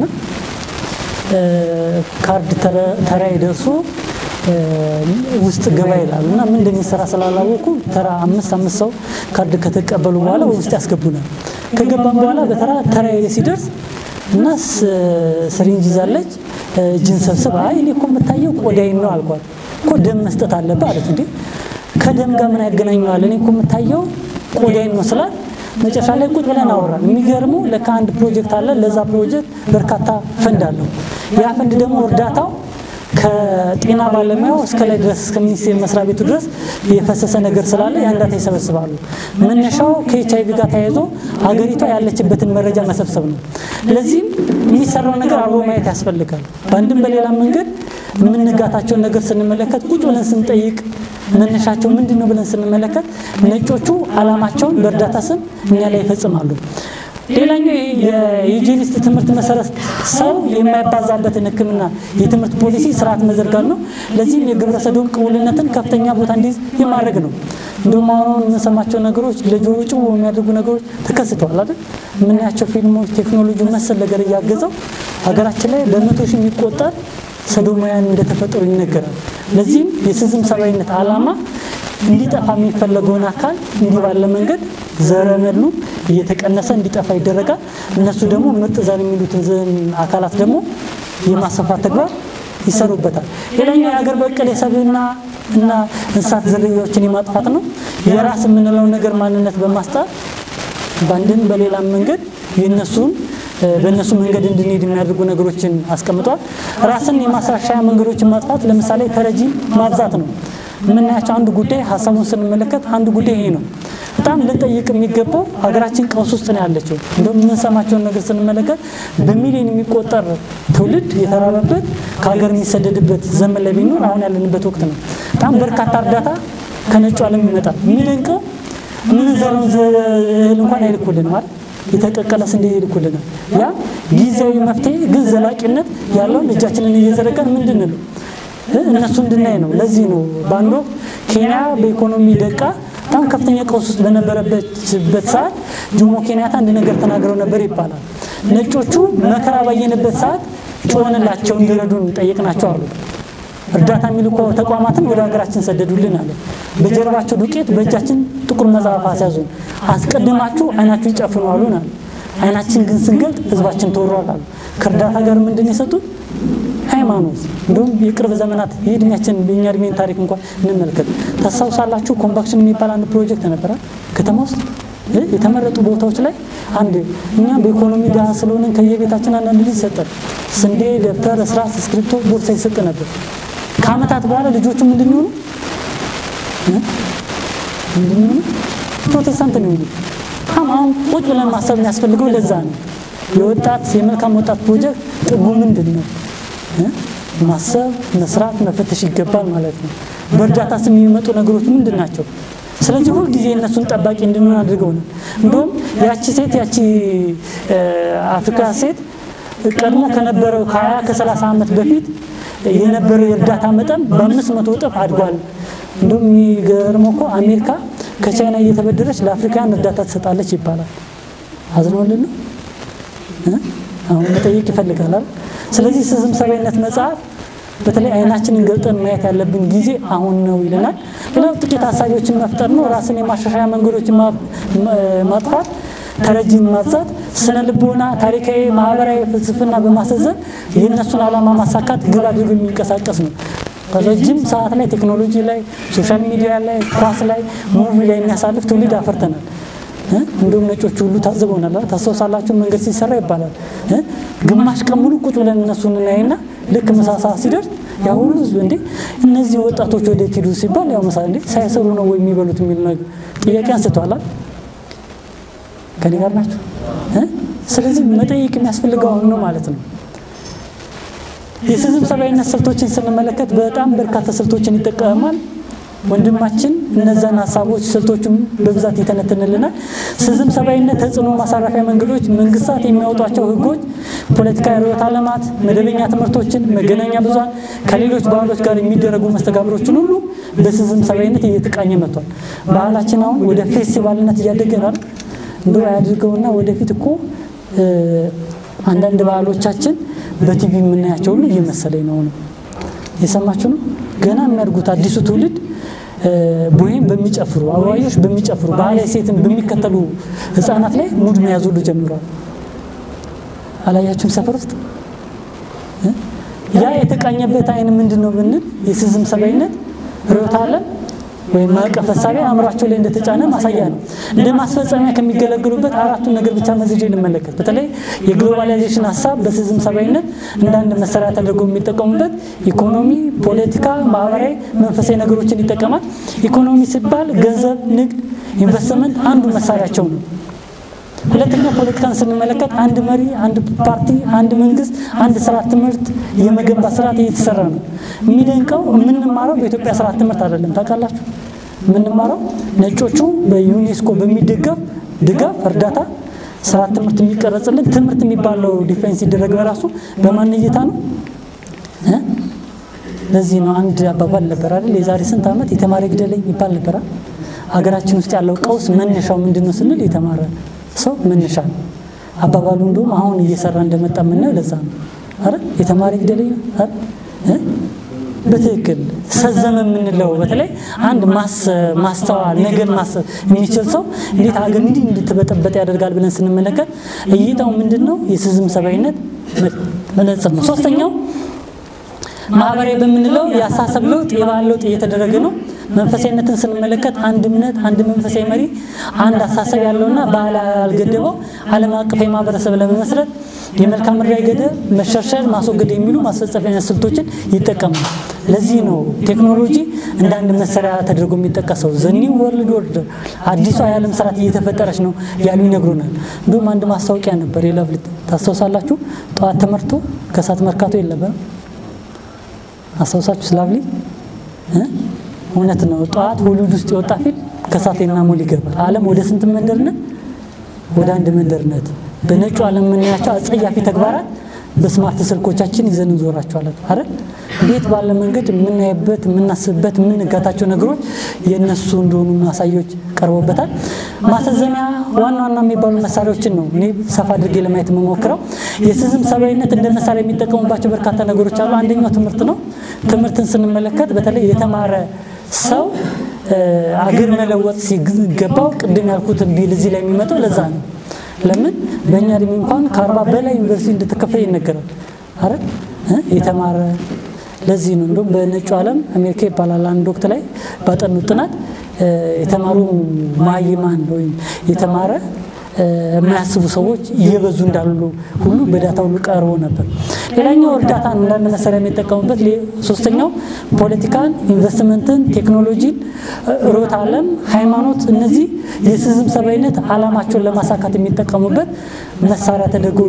ካርድ ተራዬ ደርሶ ውስጥ ገባ ይላሉ እና ምን እንደሚሰራ ስላላወቁ ተራ አምስት አምስት ሰው ካርድ ከተቀበሉ በኋላ ውስጥ ያስገቡናል። ከገባም በኋላ በተራ ተራዬ ሲደርስ እና ስሪንጅ ይዛለች እጅን ሰብስብ፣ አይ እኔ እኮ የምታየው ቆዳይን ነው አልኳት። እኮ ደም መስጠት አለብህ አለች። እንዴ ከደም ጋር ምን ያገናኘዋል? እኔ እኮ የምታየው ቆዳይን ነው ስላት መጨረሻ ላይ ቁጭ ብለን አወራን። የሚገርመው ለካ አንድ ፕሮጀክት አለ። ለዛ ፕሮጀክት በርካታ ፈንድ አለው። ያ ፈንድ ደግሞ እርዳታው ከጤና ባለሙያው እስከ ላይ ድረስ እስከ ሚኒስቴር መስሪያ ቤቱ ድረስ የፈሰሰ ነገር ስላለ ያን ዳታ ይሰበስባሉ። መነሻው ከኤች አይቪ ጋር ተያይዞ ሀገሪቷ ያለችበትን መረጃ መሰብሰብ ነው። ለዚህም የሚሰራው ነገር አብሮ ማየት ያስፈልጋል። በአንድም በሌላ መንገድ የምንጋታቸውን ነገር ስንመለከት ቁጭ ብለን ስንጠይቅ መነሻቸው ምንድን ነው ብለን ስንመለከት ነጮቹ ዓላማቸውን በእርዳታ ስም እኛ ላይ ይፈጽማሉ። ሌላኛው የዩጂኒስት ትምህርት መሰረት ሰው የማይባዛበትን ሕክምና የትምህርት ፖሊሲ ስርዓት መዘርጋት ነው። ለዚህም የግብረ ሰዶም ቅቡልነትን ከፍተኛ ቦታ እንዲይዝ የማድረግ ነው። እንዲሁም አሁን የምንሰማቸው ነገሮች ለጆሮ ጭው የሚያደርጉ ነገሮች ተከስተዋል አይደል? የምናያቸው ፊልሞች፣ ቴክኖሎጂ መሰል ነገር እያገዘው ሀገራችን ላይ በመቶ ሺህ የሚቆጠር ሰዶማውያን እንደተፈጠሩ ይነገራል። ለዚህም የስዝም ሰብአዊነት ዓላማ እንዲጠፋ የሚፈለገውን አካል እንዲህ ባለ መንገድ ዘረመሉ እየተቀነሰ እንዲጠፋ ይደረጋል። እነሱ ደግሞ ምርጥ ዘር የሚሉትን አካላት ደግሞ የማስፋፋት ተግባር ይሰሩበታል። ሌላኛው የሀገር በቀል የሰብዕና እና እንስሳት ዝርያዎችን የማጥፋት ነው። የራስ የምንለውን ነገር ማንነት በማስጣት በአንድም በሌላም መንገድ የነሱን በእነሱ መንገድ እንድንሄድ የሚያደርጉ ነገሮችን አስቀምጧል። ራስን የማስራሻያ መንገዶችን ማጥፋት ለምሳሌ ተረጂ ማብዛት ነው። የምናያቸው አንድ ጉዳይ ሀሳቡን ስንመለከት አንድ ጉዳይ ይሄ ነው። በጣም ልንጠይቅ የሚገባው ሀገራችን ቀውስ ውስጥ ነው ያለችው። እንደውም የምንሰማቸውን ነገር ስንመለከት በሚሊዮን የሚቆጠር ትውልድ የተራበበት ከሀገር የሚሰደድበት ዘመን ላይ ቢኖር አሁን ያለንበት ወቅት ነው። በጣም በርካታ እርዳታ ከነጩ ዓለም ይመጣል። የሚደንቀው የምንዘረውን እህል እንኳን አይልኩልንም አይደል? የተቀቀለ ስንዴ ይልኩልናል። ያ ጊዜያዊ መፍትሄ ግን ዘላቂነት ያለውን እጃችንን እየዘረጋን ምንድን ነው እነሱ እንድናይ ነው። ለዚህ ነው በአንድ ወቅት ኬንያ በኢኮኖሚ ደቃ በጣም ከፍተኛ ቀውስ ውስጥ በነበረበት ሰዓት ጆሞ ኬንያታ አንድ ነገር ተናግረው ነበር ይባላል። ነጮቹ መከራ ባየንበት ሰዓት ጮሆንላቸው እንዲረዱን ጠየቅናቸው አሉ። እርዳታ የሚልኩ ተቋማትን ወደ ሀገራችን ሰደዱልን አለ። በጀርባቸው ዱቄት በእጃችን ጥቁር መጽሐፍ አስያዙን። አስቀድማችሁ አይናችሁን ጨፍኑ አሉን አለ። አይናችን ግን ስንገልጥ ህዝባችን ተወሯል አሉ። ከእርዳታ ጋር ምንድን የሰጡት ሃይማኖት። እንዲሁም የቅርብ ዘመናት የእድሜያችን የእኛ እድሜን ታሪክ እንኳን እንመልከት። ታስታውሳላችሁ? ኮምፓክሽን የሚባል አንድ ፕሮጀክት ነበረ ከተማ ውስጥ የተመረጡ ቦታዎች ላይ አንድ እኛ በኢኮኖሚ ድሃ ስለሆነን ከየቤታችን አንዳንድ ልጅ ይሰጠን ስንዴ፣ ደብተር፣ እስራስ፣ እስክሪፕቶ፣ ቦርሳ ይሰጥ ነበር። ከአመታት በኋላ ልጆቹ ምንድን ይሆኑ ምንድን ይሆኑ ፕሮቴስታንት ነው የሚሉት። አሁን ቁጭ ብለን ማሰብ የሚያስፈልገው ለዛ ነው። የወጣት የመልካም ወጣት ፕሮጀክት ጥጉ ምንድን ነው? ማሰብ፣ መስራት፣ መፈተሽ ይገባል ማለት ነው። በእርዳታ ስም የሚመጡ ነገሮች ምንድን ናቸው? ስለዚህ ሁልጊዜ እነሱን ጠባቂ እንድንሆን አድርገው ነው። እንዲሁም ያቺ ሴት ያቺ አፍሪካ ሴት ቀድሞ ከነበረው ከ20 ከ30 ዓመት በፊት የነበረው የእርዳታ መጠን በአምስት መቶ እጥፍ አድጓል። እንዲሁም የሚገርመው እኮ አሜሪካ ከቻይና እየተበደረች ለአፍሪካውያን እርዳታ ትሰጣለች ይባላል። አዝነውልን ነው አሁን መጠየቅ ይፈልጋል። ስለዚህ ስዝም ሰብአዊነት መጽሐፍ በተለይ አይናችንን ገልጠን ማየት ያለብን ጊዜ አሁን ነው ይለናል። ሌላው ጥቂት ሀሳቢዎችን መፍጠር ነው። ራስን የማሻሻያ መንገዶችን ማጥፋት፣ ተረጂን ማብዛት፣ ስነ ልቦና፣ ታሪካዊ፣ ማህበራዊ ፍልስፍና በማሰዘን የእነሱን ዓላማ ማሳካት ግብ አድርጎ የሚንቀሳቀስ ነው። ረጅም ሰዓት ላይ ቴክኖሎጂ ላይ፣ ሶሻል ሚዲያ ላይ፣ ኳስ ላይ፣ ሙቪ ላይ የሚያሳልፍ ትውልድ አፈርተናል። እንዲሁም ነጮቹ ሁሉ ታዝበውናል። ታስታውሳላችሁ? መንገድ ሲሰራ ይባላል ግማሽ ቀን ሙሉ ቁጭ ብለን እነሱን እናይና ልክ ምሳ ሰዓት ሲደርስ ያ ሁሉ ህዝብ እንዴ እነዚህ ወጣቶች ወደ ሄዱ ሲባል ያው ምሳ እንዴ ሳይሰሩ ነው ወይ የሚበሉት የሚል ነገር ጥያቄ አንስተዋል። ከኔ ጋር ናቸው። ስለዚህ መጠየቅ የሚያስፈልገው አሁን ነው ማለት ነው። የስዝም ሰብአዊነት ስልቶችን ስንመለከት በጣም በርካታ ስልቶችን ይጠቀማል። ወንድማችን እነዛን ሀሳቦች ስልቶቹን በብዛት ይተነትንልናል። ስዝም ሰብአዊነት ተጽዕኖ ማሳረፊያ መንገዶች፣ መንግስታት የሚያወጧቸው ህጎች፣ ፖለቲካዊ ርዕዮተ ዓለማት፣ መደበኛ ትምህርቶችን፣ መገናኛ ብዙሃን ከሌሎች ባህሎች ጋር የሚደረጉ መስተጋብሮችን ሁሉ በስዝም ሰብአዊነት እየተቃኘ መጥቷል። ባህላችን አሁን ወደ ፌስቲቫልነት እያደገ ነው። እንደ ያድርገውና ወደፊት እኮ አንዳንድ ባህሎቻችን በቲቪ የምናያቸው ሁሉ እየመሰለኝ ነው ነው የሰማችሁ ነው። ገና የሚያድጉት አዲሱ ትውልድ ቦሄም በሚጨፍሩ አበባዮች በሚጨፍሩ ባህላዊ ሴትን በሚከተሉ ህፃናት ላይ ሙድ መያዝ ሁሉ ጀምሯል። አላያችሁም? ሰፈር ውስጥ ያ የተቃኘበት አይን ምንድን ነው ብንል የስዝም ሰብአዊነት ርዕዮተ ዓለም ወይም ማዕቀፍ እሳቤ አእምሯቸው ላይ እንደተጫነ ማሳያ ነው። እንደ ማስፈጸሚያ ከሚገለግሉበት አራቱን ነገር ብቻ መዝጄ እንመለከት። በተለይ የግሎባላይዜሽን ሀሳብ በሲዝም ሰብአዊነት እንደ አንድ መሳሪያ ተደርጎ የሚጠቀሙበት ኢኮኖሚ፣ ፖለቲካ፣ ማህበራዊ፣ መንፈሳዊ ነገሮችን ይጠቀማል። ኢኮኖሚ ሲባል ገንዘብ፣ ንግድ፣ ኢንቨስትመንት አንዱ መሳሪያቸው ነው። ሁለተኛው ፖለቲካን ስንመለከት አንድ መሪ፣ አንድ ፓርቲ፣ አንድ መንግስት፣ አንድ ስርዓት ትምህርት የመገንባት ስርዓት እየተሰራ ነው። የሚደንቀው የምንማረው በኢትዮጵያ ስርዓት ትምህርት አይደለም። ታውቃላችሁ? የምንማረው ነጮቹ በዩኔስኮ በሚደገፍ ድጋፍ እርዳታ ስርዓት ትምህርት የሚቀረጽልን ትምህርት የሚባለው ዲፌንስ ሲደረግ በራሱ በማን እይታ ነው? ለዚህ ነው አንድ አባባል ነበር አይደል? የዛሬ ስንት ዓመት የተማረ ግደለኝ ይባል ነበር። ሀገራችን ውስጥ ያለው ቀውስ መነሻው ምንድን ነው ስንል የተማረ ሰው መነሻ ነው። አባባሉ እንደውም አሁን እየሰራ እንደመጣ የምናየው ለዛ ነው። አረ የተማረ ግደለኝ ነው አይደል? በትክክል ሰዘመ የምንለው በተለይ አንድ ማስተዋል ነገር ማሰብ የሚችል ሰው እንዴት ሀገር እንዲህ እንድትበጠበጥ ያደርጋል ብለን ስንመለከት እይታው ምንድን ነው? የሲዝም ሰብአዊነት መነጽር ነው። ሶስተኛው ማህበራዊ በምንለው የአስተሳሰብ ለውጥ የባህል ለውጥ እየተደረገ ነው። መንፈሳዊነትን ስንመለከት አንድ እምነት፣ አንድ መንፈሳዊ መሪ፣ አንድ አስተሳሰብ ያለውና ባህል ያልገደበው ዓለም አቀፍ ማህበረሰብ ለመመስረት የመልክዓ ምድራዊ ገደብ መሸርሸር፣ ማስወገድ የሚሉ ማስፈጸሚያ ስልቶችን ይጠቀማል። ለዚህ ነው ቴክኖሎጂ እንደ አንድ መሳሪያ ተደርጎ የሚጠቀሰው። ዘኒው ወርልድ ኦርደር አዲሷ የዓለም ስርዓት እየተፈጠረች ነው ያሉ ይነግሩናል። እንዲሁም አንድ ማስታወቂያ ነበር የለቭሊት ታስታውሳላችሁ? ጠዋት ተመርቶ ከሰዓት መርካቶ የለበም አስታውሳችሁ ስላብሊ እውነት ነው። ጠዋት ሆሊውድ ውስጥ የወጣ ፊልም ከሳቴና ሞል ይገባል። ዓለም ወደ ስንት መንደርነት? ወደ አንድ መንደርነት። በነጩ ዓለም የምናያቸው አጸያፊ ተግባራት በስማርት ስልኮቻችን ይዘን እንዞራቸዋለን አይደል? እንዴት ባለ መንገድ የምናይበት፣ የምናስብበት፣ የምንጋታቸው ነገሮች የእነሱ እንደሆኑ ማሳያዎች ቀርቦበታል። ማሰዘሚያ ዋና ዋና የሚባሉ መሳሪያዎችን ነው እኔ ሰፋ አድርጌ ለማየት የምሞክረው። የሲዝም ሰብአዊነት እንደ መሳሪያ የሚጠቀሙባቸው በርካታ ነገሮች አሉ። አንደኛው ትምህርት ነው። ትምህርትን ስንመለከት በተለይ የተማረ ሰው አገር መለወጥ ሲገባው ቅድም ያልኩትን ቢል እዚህ ላይ የሚመጣው ለዛ ነው። ለምን በእኛ እድሜ እንኳን ከአርባ በላይ ዩኒቨርሲቲ እንደተከፈለ ይነገራል። አረ የተማረ ለዚህ ነው እንደውም በነጩ ዓለም አሜሪካ ይባላል አንድ ወቅት ላይ ባጠኑት ጥናት የተማሩ ማይማን ወይም የተማረ የማያስቡ ሰዎች እየበዙ እንዳሉ ሁሉ በዳታ ሁሉ ቀርቦ ነበር። ሌላኛው እርዳታን አንዳንድ መሳሪያ የሚጠቀሙበት፣ ሶስተኛው ፖለቲካን፣ ኢንቨስትመንትን፣ ቴክኖሎጂን፣ ሮት ዓለም፣ ሃይማኖት፣ እነዚህ የሲዝም ሰብአዊነት ዓላማቸውን ለማሳካት የሚጠቀሙበት መሳሪያ ተደርጎ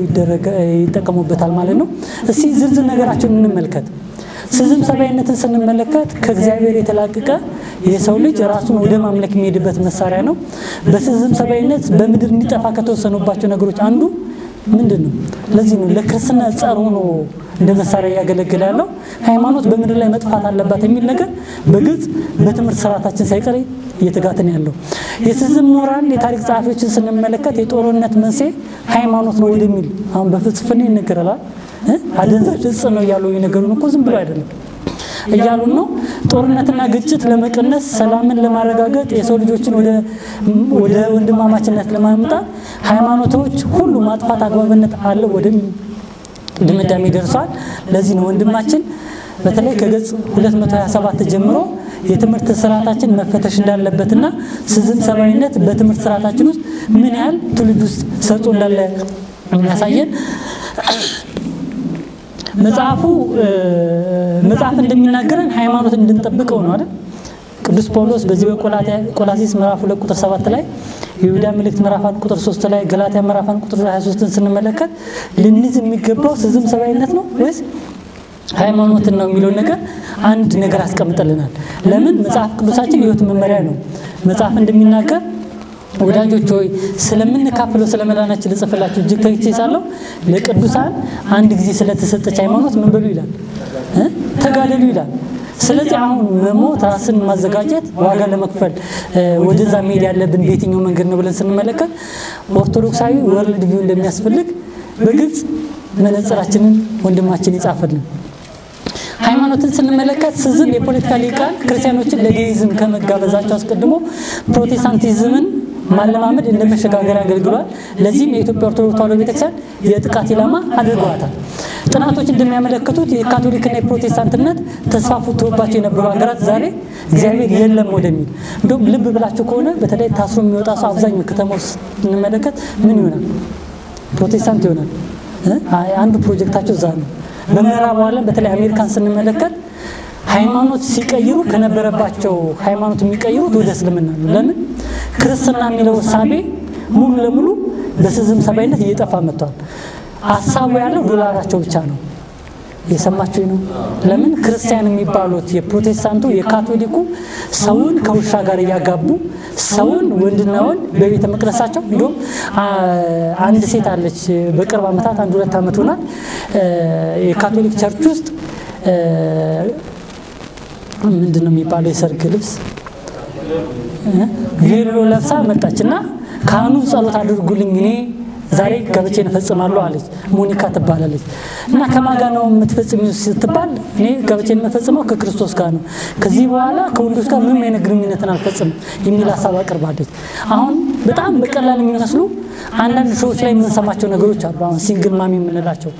ይጠቀሙበታል ማለት ነው። እስቲ ዝርዝር ነገራቸውን እንመልከት። ሲዝም ሰብአዊነትን ስንመለከት ከእግዚአብሔር የተላቀቀ የሰው ልጅ ራሱን ወደ ማምለክ የሚሄድበት መሳሪያ ነው። በሲዝም ሰብአዊነት በምድር እንዲጠፋ ከተወሰኑባቸው ነገሮች አንዱ ምንድን ነው? ለዚህ ነው ለክርስትና ጸር ሆኖ እንደ መሳሪያ እያገለገለ ያለው። ሃይማኖት በምድር ላይ መጥፋት አለባት የሚል ነገር በግልጽ በትምህርት ስርዓታችን ሳይቀር እየተጋትን ያለው። የሲዝም ምሁራን የታሪክ ጸሐፊዎችን ስንመለከት የጦርነት መንስኤ ሃይማኖት ነው ወደሚል አሁን በፍልስፍና ይነገራል። አደንዛዥ እጽ ነው እያሉ የነገሩን እኮ ዝም ብሎ አይደለም እያሉን ነው። ጦርነትና ግጭት ለመቀነስ ሰላምን ለማረጋገጥ የሰው ልጆችን ወደ ወንድማማችነት ለማምጣት ሃይማኖቶች ሁሉ ማጥፋት አግባብነት አለው ወደ ድምዳሜ ደርሷል። ለዚህ ነው ወንድማችን በተለይ ከገጽ 227 ጀምሮ የትምህርት ስርዓታችን መፈተሽ እንዳለበትና ሲዝም ሰብአዊነት በትምህርት ስርዓታችን ውስጥ ምን ያህል ትውልድ ውስጥ ሰርጾ እንዳለ የሚያሳየን መጽሐፉ መጽሐፍ እንደሚናገረን ሃይማኖት እንድንጠብቀው ነው አይደል? ቅዱስ ጳውሎስ በዚህ በቆላሲስ ምዕራፍ ሁለት ቁጥር ሰባት ላይ የይሁዳ መልእክት ምዕራፍ አንድ ቁጥር ሶስት ላይ ገላትያ ምዕራፍ አንድ ቁጥር 23ን ስንመለከት ልንይዝ የሚገባው ሲዝም ሰብአዊነት ነው ወይስ ሃይማኖትን ነው የሚለውን ነገር አንድ ነገር አስቀምጠልናል። ለምን መጽሐፍ ቅዱሳችን የህይወት መመሪያ ነው። መጽሐፍ እንደሚናገር ወዳጆች ሆይ ስለምንካፍለው ስለ መዳናችን ልጽፍላችሁ እጅግ ተግቼ ሳለሁ ለቅዱሳን አንድ ጊዜ ስለተሰጠች ሃይማኖት ምን በሉ ይላል እ ተጋደሉ ይላል። ስለዚህ አሁን መሞት ራስን ማዘጋጀት ዋጋ ለመክፈል ወደዛ መሄድ ያለብን በየትኛው መንገድ ነው ብለን ስንመለከት ኦርቶዶክሳዊ ወርልድ ቪው እንደሚያስፈልግ በግልጽ መነጽራችንን ወንድማችን ይጻፈልን። ሃይማኖትን ስንመለከት ሲዝም የፖለቲካ ሊቃን ክርስቲያኖችን ለዴይዝም ከመጋበዛቸው አስቀድሞ ፕሮቴስታንቲዝምን ማለማመድ እንደ መሸጋገሪያ አገልግሏል። ለዚህም የኢትዮጵያ ኦርቶዶክስ ተዋሕዶ ቤተክርስቲያን የጥቃት ኢላማ አድርገዋታል። ጥናቶች እንደሚያመለክቱት የካቶሊክና የፕሮቴስታንት እምነት ተስፋፍቶባቸው የነበሩ ሀገራት ዛሬ እግዚአብሔር የለም ወደሚል እንዲሁም ልብ ብላችሁ ከሆነ በተለይ ታስሮ የሚወጣ ሰው አብዛኛው ከተማ ውስጥ ስንመለከት ምን ይሆናል? ፕሮቴስታንት ይሆናል። አንዱ ፕሮጀክታቸው እዛ ነው። በምዕራቡ ዓለም በተለይ አሜሪካን ስንመለከት ሃይማኖት ሲቀይሩ ከነበረባቸው ሃይማኖት የሚቀይሩት ወደ እስልምና ነው። ለምን? ክርስትና የሚለው እሳቤ ሙሉ ለሙሉ በስዝም ሰባይነት እየጠፋ መጥቷል። ሀሳቡ ያለው ዶላራቸው ብቻ ነው። የሰማችሁ ነው። ለምን ክርስቲያን የሚባሉት የፕሮቴስታንቱ የካቶሊኩ ሰውን ከውሻ ጋር እያጋቡ ሰውን ወንድና ወንድ በቤተ መቅደሳቸው እንዲሁም አንድ ሴት አለች በቅርብ ዓመታት አንድ ሁለት ዓመት ሆናል የካቶሊክ ቸርች ውስጥ ምንድን ነው የሚባለው የሰርግ ልብስ ቬሎ ለብሳ መጣች እና ካህኑ ጸሎት አድርጉልኝ እኔ ዛሬ ጋብቻዬን እፈጽማለሁ አለች። ሞኒካ ትባላለች እና ከማን ጋር ነው የምትፈጽሚው ስትባል እኔ ጋብቻዬን የምፈጽመው ከክርስቶስ ጋር ነው፣ ከዚህ በኋላ ከወንዶች ጋር ምንም አይነት ግንኙነትን አልፈጽም የሚል ሀሳብ አቅርባለች። አሁን በጣም በቀላል የሚመስሉ አንዳንድ ሾዎች ላይ የምንሰማቸው ነገሮች አሉ። አሁን ሲንግል ማሚ የምንላቸው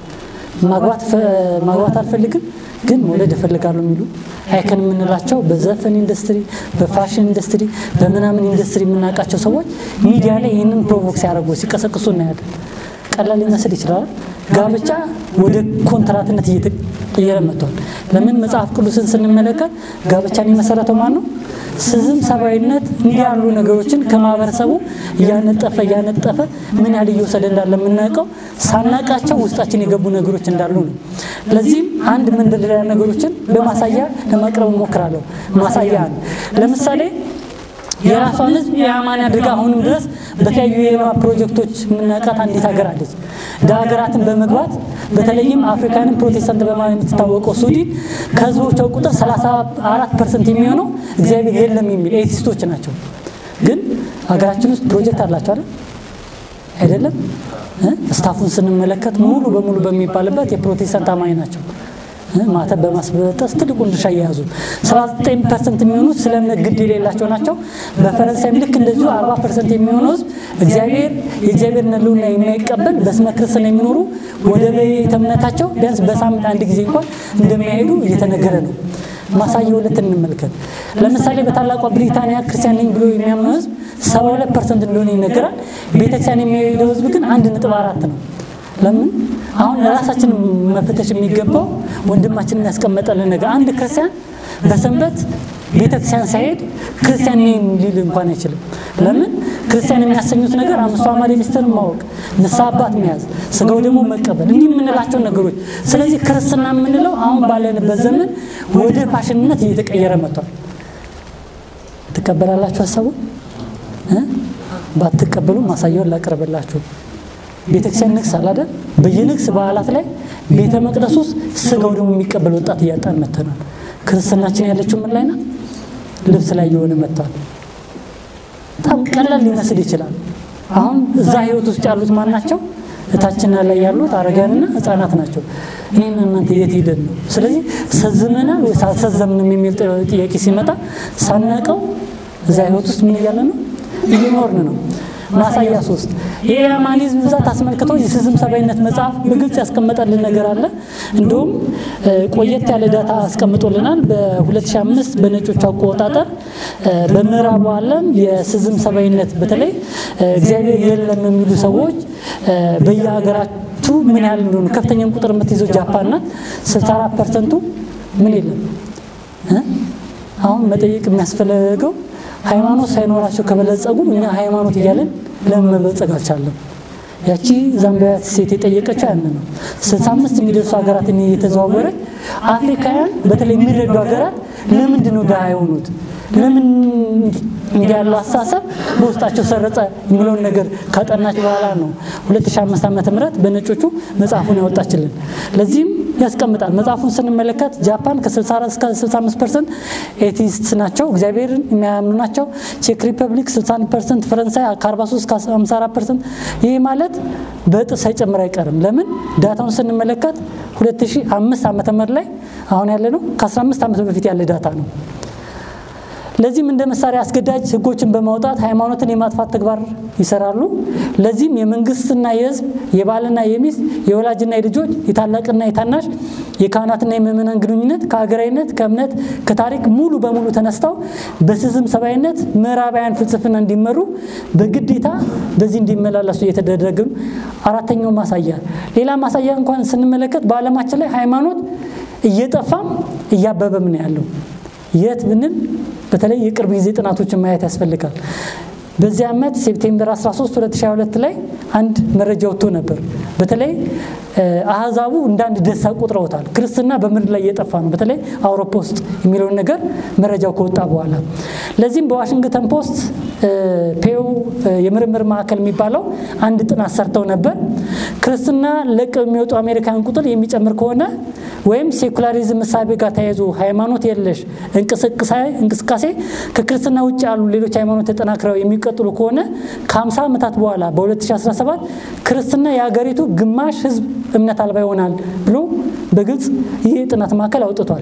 ማግባት አልፈልግም ግን መውለድ እፈልጋለሁ የሚሉ አይከን የምንላቸው በዘፈን ኢንዱስትሪ፣ በፋሽን ኢንዱስትሪ፣ በምናምን ኢንዱስትሪ የምናውቃቸው ሰዎች ሚዲያ ላይ ይህንን ፕሮቮክ ሲያደርጉ ሲቀሰቅሱ እናያለን። ቀላል ሊመስል ይችላል። ጋብቻ ወደ ኮንትራትነት እየተቀየረ መጥቷል። ለምን መጽሐፍ ቅዱስን ስንመለከት ጋብቻን የመሰረተው ማን ነው? ስዝም ሰብአዊነት እንዲህ ያሉ ነገሮችን ከማህበረሰቡ እያነጠፈ እያነጠፈ ምን ያህል እየወሰደ እንዳለ የምናውቀው ሳናቃቸው ውስጣችን የገቡ ነገሮች እንዳሉ ነው። ለዚህም አንድ መንደርደሪያ ነገሮችን በማሳያ ለማቅረብ እሞክራለሁ። ማሳያ አንድ ለምሳሌ የራሷን ሕዝብ የአማን አድርጋ አሁንም ድረስ በተለያዩ የልማት ፕሮጀክቶች የምናውቃት አንዲት ሀገር አለች። እንደ ሀገራትን በመግባት በተለይም አፍሪካንን ፕሮቴስታንት በማለት የምትታወቀው ሱዲን ከህዝቦቿ ቁጥር 34 ፐርሰንት የሚሆነው እግዚአብሔር የለም የሚል ኤቲስቶች ናቸው። ግን ሀገራችን ውስጥ ፕሮጀክት አላቸው አይደል? አይደለም። ስታፉን ስንመለከት ሙሉ በሙሉ በሚባልበት የፕሮቴስታንት አማኝ ናቸው። ማተብ በማስበጠስ ትልቁን ድርሻ እየያዙ 79 ፐርሰንት የሚሆኑት ስለ እምነት ግድ የሌላቸው ናቸው። በፈረንሳይም ልክ እንደዚሁ 40 ፐርሰንት የሚሆነው ህዝብ እግዚአብሔር የእግዚአብሔር ሕልውና የማይቀበል በስመ ክርስትና የሚኖሩ ወደ ቤተ እምነታቸው ቢያንስ በሳምንት አንድ ጊዜ እንኳን እንደሚያሄዱ እየተነገረ ነው። ማሳያ ሁለት እንመልከት። ለምሳሌ በታላቋ ብሪታንያ ክርስቲያን ነኝ ብሎ የሚያምነው ህዝብ 72 ፐርሰንት እንደሆነ ይነገራል። ቤተክርስቲያን የሚሄደው ህዝብ ግን አንድ ነጥብ አራት ነው። ለምን አሁን ራሳችን መፈተሽ የሚገባው ወንድማችንን ያስቀመጠልን ነገር አንድ ክርስቲያን በሰንበት ቤተክርስቲያን ሳይሄድ ክርስቲያን ነኝ ሊል እንኳን አይችልም። ለምን ክርስቲያን የሚያሰኙት ነገር አምስቱ አዕማደ ምስጢርን ማወቅ፣ ንስሐ አባት መያዝ፣ ስጋው ደግሞ መቀበል እንዲህ የምንላቸው ነገሮች። ስለዚህ ክርስትና የምንለው አሁን ባለንበት ዘመን ወደ ፋሽንነት እየተቀየረ መጥቷል። ትቀበላላችሁ ሀሳቡን? ባትቀበሉ ማሳያውን ላቀርብላችሁ። ቤተክርስቲያን ንግስ አላደል በየንግስ በዓላት ላይ ቤተ መቅደስ ውስጥ ስጋው ደግሞ የሚቀበል ወጣት እያጣን መተናል። ክርስትናችን ያለችው ምን ላይ ናት? ልብስ ላይ የሆነ መጥቷል። በጣም ቀላል ሊመስል ይችላል። አሁን እዛ ህይወት ውስጥ ያሉት ማን ናቸው? እታችን ላይ ያሉት አረጋንና ህፃናት ናቸው። እኔና እናንተ የት ሄደን ነው? ስለዚህ ሰዝመናል ወይስ አልሰዘምንም የሚል ጥያቄ ሲመጣ ሳናቀው እዛ ህይወት ውስጥ ምን እያለ ነው? እየኖርን ነው። ማሳያ ሶስት የኢማኒዝም ብዛት አስመልክቶ የስዝም ሰባይነት መጽሐፍ በግልጽ ያስቀመጠልን ነገር አለ። እንዲሁም ቆየት ያለ ዳታ አስቀምጦልናል። በ2005 በነጮቹ አቆጣጠር በምዕራቡ ዓለም የስዝም ሰባይነት በተለይ እግዚአብሔር የለም የሚሉ ሰዎች በየሀገራቱ ምን ያህል እንደሆኑ ከፍተኛውን ቁጥር የምትይዘው ጃፓን ናት። 64 ፐርሰንቱ ምን የለም። አሁን መጠየቅ የሚያስፈልገው ሃይማኖት ሳይኖራቸው ከበለጸጉ እኛ ሃይማኖት እያለን ለምን መበልጸግ አልቻለም? ያቺ ዛምቢያት ሴት የጠየቀችው ያን ነው። 65 የሚደርሱ ሀገራትን እየተዘዋወረች አፍሪካውያን በተለይ የሚረዱ ሀገራት ለምንድን ነው ድሃ የሆኑት? ለምን እንዲህ ያለው አስተሳሰብ በውስጣቸው ሰረጸ የሚለውን ነገር ካጠናች በኋላ ነው 2005 ዓመተ ምህረት በነጮቹ መጽሐፉን ያወጣችልን። ለዚህም ያስቀምጣል። መጽሐፉን ስንመለከት ጃፓን ከ64 እስከ 65 ፐርሰንት ኤቲስት ናቸው፣ እግዚአብሔርን የሚያምኑ ናቸው። ቼክ ሪፐብሊክ 61 ፐርሰንት፣ ፈረንሳይ ከ43 እስከ 54 ፐርሰንት። ይህ ማለት በእጥፍ ሳይጨምር አይቀርም። ለምን ዳታውን ስንመለከት 2005 ዓመተ ምህረት ላይ አሁን ያለ ነው ከ15 ዓመት በፊት ያለ ዳታ ነው። ለዚህም እንደ መሳሪያ አስገዳጅ ህጎችን በማውጣት ሃይማኖትን የማጥፋት ተግባር ይሰራሉ። ለዚህም የመንግስትና የህዝብ የባልና የሚስት የወላጅና የልጆች የታላቅና የታናሽ የካህናትና የምእመናን ግንኙነት ከሀገራዊነት ከእምነት ከታሪክ ሙሉ በሙሉ ተነስተው በስዝም ሰብአዊነት ምዕራባውያን ፍልስፍና እንዲመሩ በግዴታ በዚህ እንዲመላለሱ እየተደረገ አራተኛው ማሳያ ሌላ ማሳያ እንኳን ስንመለከት በዓለማችን ላይ ሃይማኖት እየጠፋም እያበበም ነው ያለው። የት ብንል በተለይ የቅርብ ጊዜ ጥናቶችን ማየት ያስፈልጋል። በዚህ ዓመት ሴፕቴምበር 13 2022 ላይ አንድ መረጃ ወጥቶ ነበር። በተለይ አህዛቡ እንደ አንድ ደስታ ቆጥረውታል። ክርስትና በምድር ላይ እየጠፋ ነው፣ በተለይ አውሮፓ ውስጥ የሚለውን ነገር መረጃው ከወጣ በኋላ ለዚህም በዋሽንግተን ፖስት ፔው የምርምር ማዕከል የሚባለው አንድ ጥናት ሰርተው ነበር። ክርስትና ለቀው የሚወጡ አሜሪካን ቁጥር የሚጨምር ከሆነ ወይም ሴኩላሪዝም እሳቤ ጋር ተያይዞ ሃይማኖት የለሽ እንቅስቃሴ ከክርስትና ውጭ ያሉ ሌሎች ሃይማኖት ተጠናክረው የሚቀጥሉ ከሆነ ከ50 ዓመታት በኋላ በ2017 ክርስትና የሀገሪቱ ግማሽ ህዝብ እምነት አልባ ይሆናል ብሎ በግልጽ ይህ የጥናት ማዕከል አውጥቷል።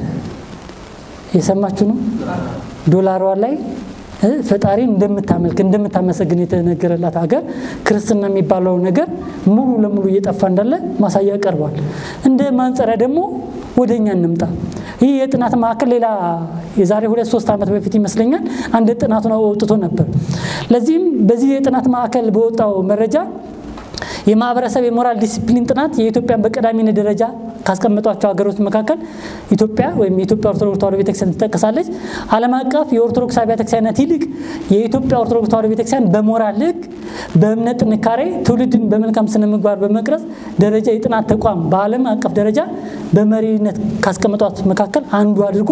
የሰማችሁ ነው። ዶላሯ ላይ ፈጣሪን እንደምታመልክ እንደምታመሰግን የተነገረላት ሀገር ክርስትና የሚባለው ነገር ሙሉ ለሙሉ እየጠፋ እንዳለ ማሳያ ቀርቧል። እንደ ማንጸሪያ ደግሞ ወደ እኛ እንምጣ። ይህ የጥናት ማዕከል ሌላ የዛሬ ሁለት ሶስት ዓመት በፊት ይመስለኛል አንድ ጥናቱን አውጥቶ ነበር። ለዚህም በዚህ የጥናት ማዕከል በወጣው መረጃ የማህበረሰብ የሞራል ዲሲፕሊን ጥናት የኢትዮጵያን በቀዳሚነት ደረጃ ካስቀመጧቸው ሀገሮች መካከል ኢትዮጵያ ወይም የኢትዮጵያ ኦርቶዶክስ ተዋሕዶ ቤተክርስቲያን ትጠቀሳለች። ዓለም አቀፍ የኦርቶዶክስ አብያተ ክርስቲያናት ይልቅ የኢትዮጵያ ኦርቶዶክስ ተዋሕዶ ቤተክርስቲያን በሞራል ሕግ፣ በእምነት ጥንካሬ፣ ትውልድን በመልካም ስነ ምግባር በመቅረጽ ደረጃ የጥናት ተቋም በዓለም አቀፍ ደረጃ በመሪነት ካስቀመጧት መካከል አንዱ አድርጎ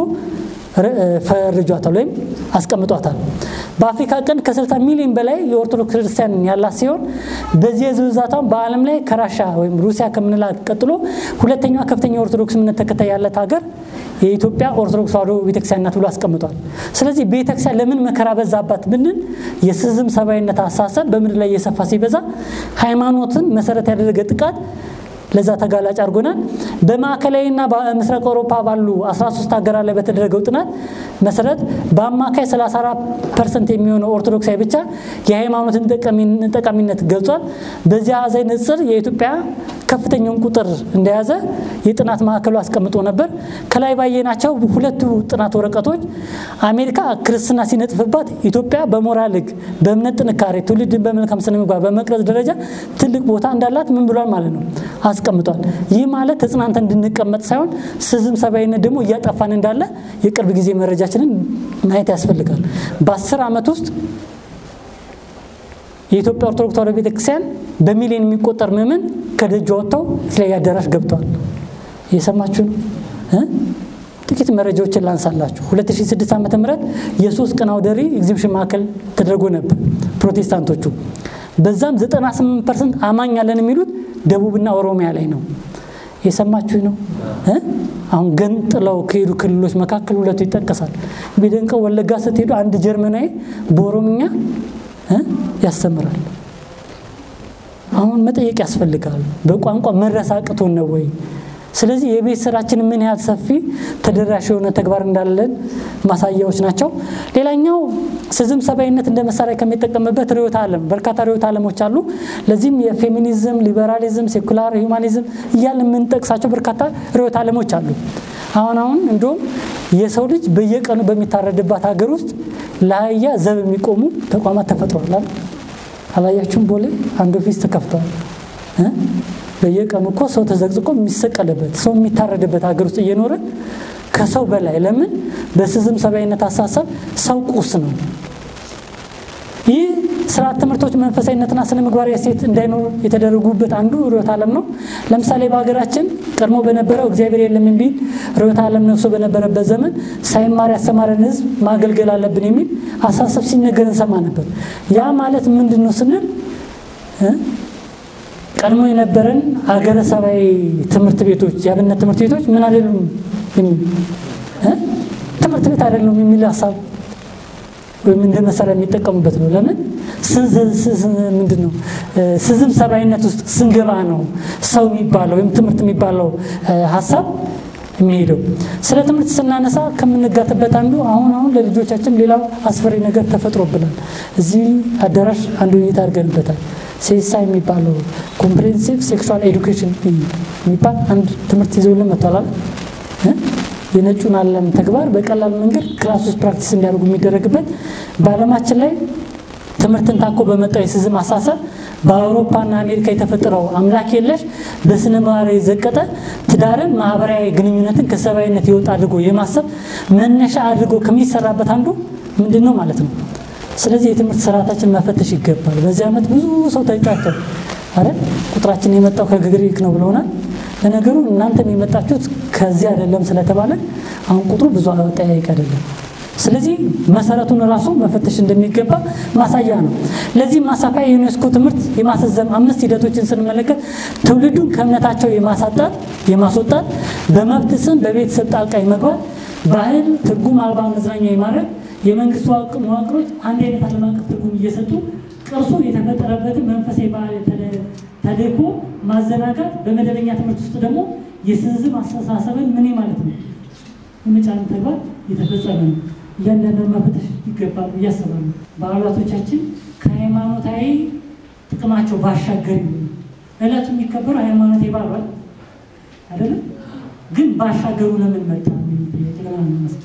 ፈርጇታል ወይም አስቀምጧታል። በአፍሪካ ቀንድ ከ60 ሚሊዮን በላይ የኦርቶዶክስ ክርስቲያን ያላት ሲሆን በዚህ የህዝብ ብዛቷም በዓለም ላይ ከራሻ ወይም ሩሲያ ከምንላት ቀጥሎ ሁለተኛዋ ከፍተኛ የኦርቶዶክስ እምነት ተከታይ ያላት ሀገር የኢትዮጵያ ኦርቶዶክስ ተዋሕዶ ቤተክርስቲያን ናት ብሎ አስቀምጧል። ስለዚህ ቤተክርስቲያን ለምን መከራ በዛባት ብንል የስዝም ሰብአዊነት አሳሰብ በምድር ላይ እየሰፋ ሲበዛ ሃይማኖትን መሰረት ያደረገ ጥቃት ለዛ ተጋላጭ አድርጎናል። በማዕከላዊና በምስራቅ አውሮፓ ባሉ 13 ሀገራት ላይ በተደረገው ጥናት መሰረት በአማካይ 34 ፐርሰንት የሚሆነው ኦርቶዶክሳዊ ብቻ የሃይማኖትን ጠቃሚነት ገልጿል። በዚህ አሃዛዊ ንጽር የኢትዮጵያ ከፍተኛውን ቁጥር እንደያዘ የጥናት ማዕከሉ አስቀምጦ ነበር። ከላይ ባየናቸው ሁለቱ ጥናት ወረቀቶች አሜሪካ ክርስትና ሲነጥፍባት ኢትዮጵያ በሞራል ሕግ፣ በእምነት ጥንካሬ፣ ትውልድን በመልካም ስነ ምግባር በመቅረጽ ደረጃ ትልቅ ቦታ እንዳላት ምን ብሏል ማለት ነው አስቀምጧል። ይህ ማለት ተጽናንተን እንድንቀመጥ ሳይሆን ስዝም ሰብአዊነት ደግሞ እያጠፋን እንዳለ የቅርብ ጊዜ መረጃችንን ማየት ያስፈልጋል። በአስር ዓመት ውስጥ የኢትዮጵያ ኦርቶዶክስ ተዋሕዶ ቤተክርስቲያን በሚሊዮን የሚቆጠር ምዕመን ከደጅ ወጥተው የተለያየ አዳራሽ ገብተዋል። እየሰማችሁ ነው። ጥቂት መረጃዎችን ላንሳላችሁ። 2006 ዓ ም የሶስት ቀን አውደ ርዕይ ኤግዚቢሽን ማዕከል ተደርጎ ነበር ፕሮቴስታንቶቹ። በዛም 98 ፐርሰንት አማኝ አለን የሚሉት ደቡብና ኦሮሚያ ላይ ነው። የሰማችሁ ነው። አሁን ገንጥለው ከሄዱ ክልሎች መካከል ሁለቱ ይጠቀሳል። ቢደንቀው ወለጋ ስትሄዱ አንድ ጀርመናዊ በኦሮምኛ ያስተምራል። አሁን መጠየቅ ያስፈልጋል። በቋንቋ መረሳቅቶን ነው ወይ? ስለዚህ የቤት ስራችን ምን ያህል ሰፊ ተደራሽ የሆነ ተግባር እንዳለን ማሳያዎች ናቸው። ሌላኛው ስዝም ሰብአዊነት እንደ መሳሪያ ከሚጠቀምበት ርዕዮተ ዓለም በርካታ ርዕዮተ ዓለሞች አሉ። ለዚህም የፌሚኒዝም፣ ሊበራሊዝም፣ ሴኩላር ሂውማኒዝም እያለ የምንጠቅሳቸው በርካታ ርዕዮተ ዓለሞች አሉ። አሁን አሁን እንዲሁም የሰው ልጅ በየቀኑ በሚታረድባት ሀገር ውስጥ ለአህያ ዘብ የሚቆሙ ተቋማት ተፈጥሯል። አላያችሁም? ቦሌ አንድ ኦፊስ ተከፍተዋል። በየቀኑ እኮ ሰው ተዘቅዝቆ የሚሰቀልበት ሰው የሚታረድበት ሀገር ውስጥ እየኖረ ከሰው በላይ ለምን በስዝም ሰብአዊነት አሳሰብ ሰው ቁስ ነው። ይህ ስርዓት ትምህርቶች መንፈሳዊነትና ስነ ምግባራዊ እሴት እንዳይኖሩ የተደረጉበት አንዱ ርዕዮተ ዓለም ነው። ለምሳሌ በሀገራችን ቀድሞ በነበረው እግዚአብሔር የለም የሚል ርዕዮተ ዓለም ነግሶ በነበረበት ዘመን ሳይማር ያስተማረን ሕዝብ ማገልገል አለብን የሚል አሳሰብ ሲነገር እንሰማ ነበር። ያ ማለት ምንድን ነው ስንል ቀድሞ የነበረን ሀገረ ሰባዊ ትምህርት ቤቶች የአብነት ትምህርት ቤቶች ምን አይደሉም የሚል ትምህርት ቤት አይደሉም የሚል ሀሳብ ወይም እንደ መሳሪያ የሚጠቀሙበት ነው። ለምን ምንድን ነው ስዝም ሰብአዊነት ውስጥ ስንገባ ነው ሰው የሚባለው ወይም ትምህርት የሚባለው ሀሳብ የሚሄደው። ስለ ትምህርት ስናነሳ ከምንጋትበት አንዱ አሁን አሁን ለልጆቻችን ሌላው አስፈሪ ነገር ተፈጥሮብናል። እዚህ አዳራሽ አንዱ ውይይት አድርገንበታል። ሴሳ የሚባለው ኮምፕሬንሲቭ ሴክሹዋል ኤዱኬሽን የሚባል አንድ ትምህርት ይዘውልን መጥቷል። የነጩን ዓለም ተግባር በቀላል መንገድ ክላስ ውስጥ ፕራክቲስ እንዲያደርጉ የሚደረግበት በዓለማችን ላይ ትምህርትን ታኮ በመጣው የሲዝም አሳሰብ በአውሮፓና አሜሪካ የተፈጠረው አምላክ የለሽ በስነ ምግባር የዘቀጠ ትዳርን፣ ማህበራዊ ግንኙነትን ከሰብአዊነት የወጣ አድርጎ የማሰብ መነሻ አድርጎ ከሚሰራበት አንዱ ምንድን ነው ማለት ነው። ስለዚህ የትምህርት ስርዓታችን መፈተሽ ይገባል። በዚህ ዓመት ብዙ ሰው ተጫቸው አረ ቁጥራችን የመጣው ከግሪክ ነው ብለውናል። ለነገሩ እናንተም የመጣችሁት ከዚህ አይደለም ስለተባለ አሁን ቁጥሩ ብዙ ጠያይቅ አይደለም። ስለዚህ መሰረቱን ራሱ መፈተሽ እንደሚገባ ማሳያ ነው። ለዚህ ማሳፊያ የዩኔስኮ ትምህርት የማስዘም አምስት ሂደቶችን ስንመለከት ትውልዱን ከእምነታቸው የማሳጣት የማስወጣት፣ በመብት ስም በቤተሰብ ጣልቃ የመግባት፣ ባህል ትርጉም አልባ መዝናኛ የማድረግ፣ የመንግስት መዋቅሮች አንድ አይነት ዓለም አቀፍ ትርጉም እየሰጡ ቅርሱ የተፈጠረበትን መንፈሳዊ ባህል ተልዕኮ ማዘናጋት፣ በመደበኛ ትምህርት ውስጥ ደግሞ የስንዝም አስተሳሰብን ምን ማለት ነው የመጫን ተግባር የተፈጸመ ነው። እያንዳንዱን መፈተሽ ይገባል ብዬ አስባለሁ። በዓላቶቻችን ከሃይማኖታዊ ጥቅማቸው ባሻገር ይሁኑ። እለቱ የሚከበረው ሃይማኖታዊ በዓል አይደለም፣ ግን ባሻገሩ ለምን መጣ ጥያቄ ለምን አነሳ?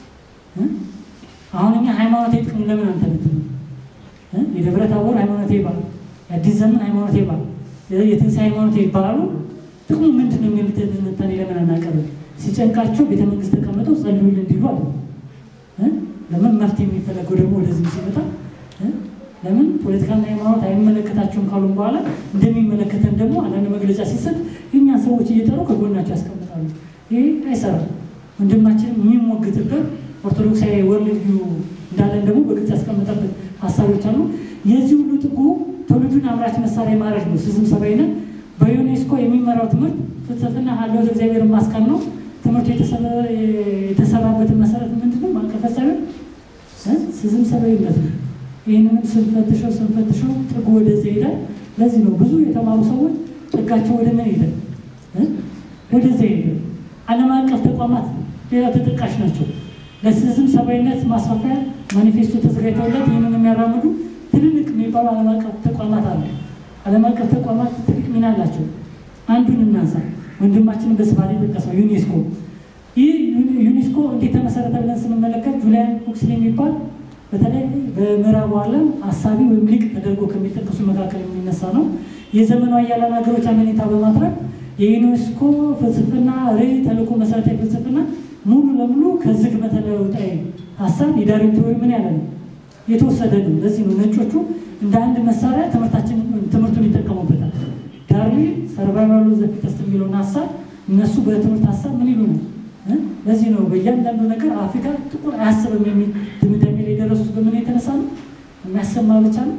አሁን እኛ ሃይማኖታዊ ጥቅም ለምን አንተነትም? የደብረ ታቦር ሃይማኖታዊ በዓል፣ የአዲስ ዘመን ሃይማኖታዊ በዓል፣ የትንሣኤ ሃይማኖታዊ በዓሉ ጥቅሙ ምንድን ነው የሚሉት ትንታኔ ለምን አናቀርብም? ሲጨንቃቸው ቤተ መንግስት ተቀምጠው ጸልዩልን እንዲሉ አለ። ለምን መፍትሄ የሚፈለገው ደግሞ ወደዚህ ሲመጣ ለምን ፖለቲካና ሃይማኖት አይመለከታቸውም ካሉም በኋላ እንደሚመለከተን ደግሞ አንዳንድ መግለጫ ሲሰጥ የእኛ ሰዎች እየጠሩ ከጎናቸው ያስቀምጣሉ። ይሄ አይሰራም። ወንድማችን የሚሞግትበት ኦርቶዶክሳዊ ወርልድ ቪው እንዳለን ደግሞ በግልጽ ያስቀመጠበት ሀሳቦች አሉ። የዚህ ሁሉ ጥጉ ትውልዱን አምራች መሳሪያ ማድረግ ነው። ስዝም ሰብአዊነት በዩኔስኮ የሚመራው ትምህርት ፍልስፍና ሀለወት እግዚአብሔር ማስቀን ነው። ትምህርቱ የተሰራበትን መሰረት ምንድነው? ማንቀፈሳዊ ስዝም ሰብአዊነት ነው። ይህንንም ስንፈትሸው ስንፈትሸው ጥጉ ወደዚ ይሄዳል። ለዚህ ነው ብዙ የተማሩ ሰዎች ጥጋቸው ወደ ምን ይሄዳል? ወደዚ ይሄዳል። ዓለም አቀፍ ተቋማት ሌላ ተጠቃሽ ናቸው። ለስዝም ሰብአዊነት ማስፋፊያ ማኒፌስቶ ተዘጋጅተውለት ይህንን የሚያራምዱ ትልልቅ የሚባሉ ዓለም አቀፍ ተቋማት አሉ። ዓለም አቀፍ ተቋማት ትልቅ ሚና አላቸው። አንዱን እናንሳ። ወንድማችንን በስፋት የጠቀሰው ዩኔስኮ። ይህ ዩኔስኮ እንዴት ተመሰረተ ብለን ስንመለከት ጁሊያን ሁክስሊ የሚባል በተለይ በምዕራቡ ዓለም አሳቢ ወይም ሊቅ ተደርጎ ከሚጠቀሱ መካከል የሚነሳ ነው። የዘመኑ ኃያላን ሀገሮች አመኔታ በማትረፍ የዩኔስኮ ፍልስፍና ርዕይ ተልዕኮ መሰረታዊ ፍልስፍና ሙሉ ለሙሉ ከዝግመተ ለውጣዊ ሀሳብ የዳርዊን ቲዎሪ ምን ያለ ነው የተወሰደ ነው። ለዚህ ነው ነጮቹ እንደ አንድ መሳሪያ ትምህርታችን ትምህርቱን ይጠቀሙበታል። ዳርዊን ሰርቫይቫል ኦፍ ዘ ፊተስት የሚለውን ሀሳብ እነሱ በትምህርት ሀሳብ ምን ይሉ ነው። ለዚህ ነው በእያንዳንዱ ነገር አፍሪካ ጥቁር አያስብም የሚል ድምዳሜ ላይ የደረሱት በምን የተነሳ ነው? የሚያሰማ ብቻ ነው፣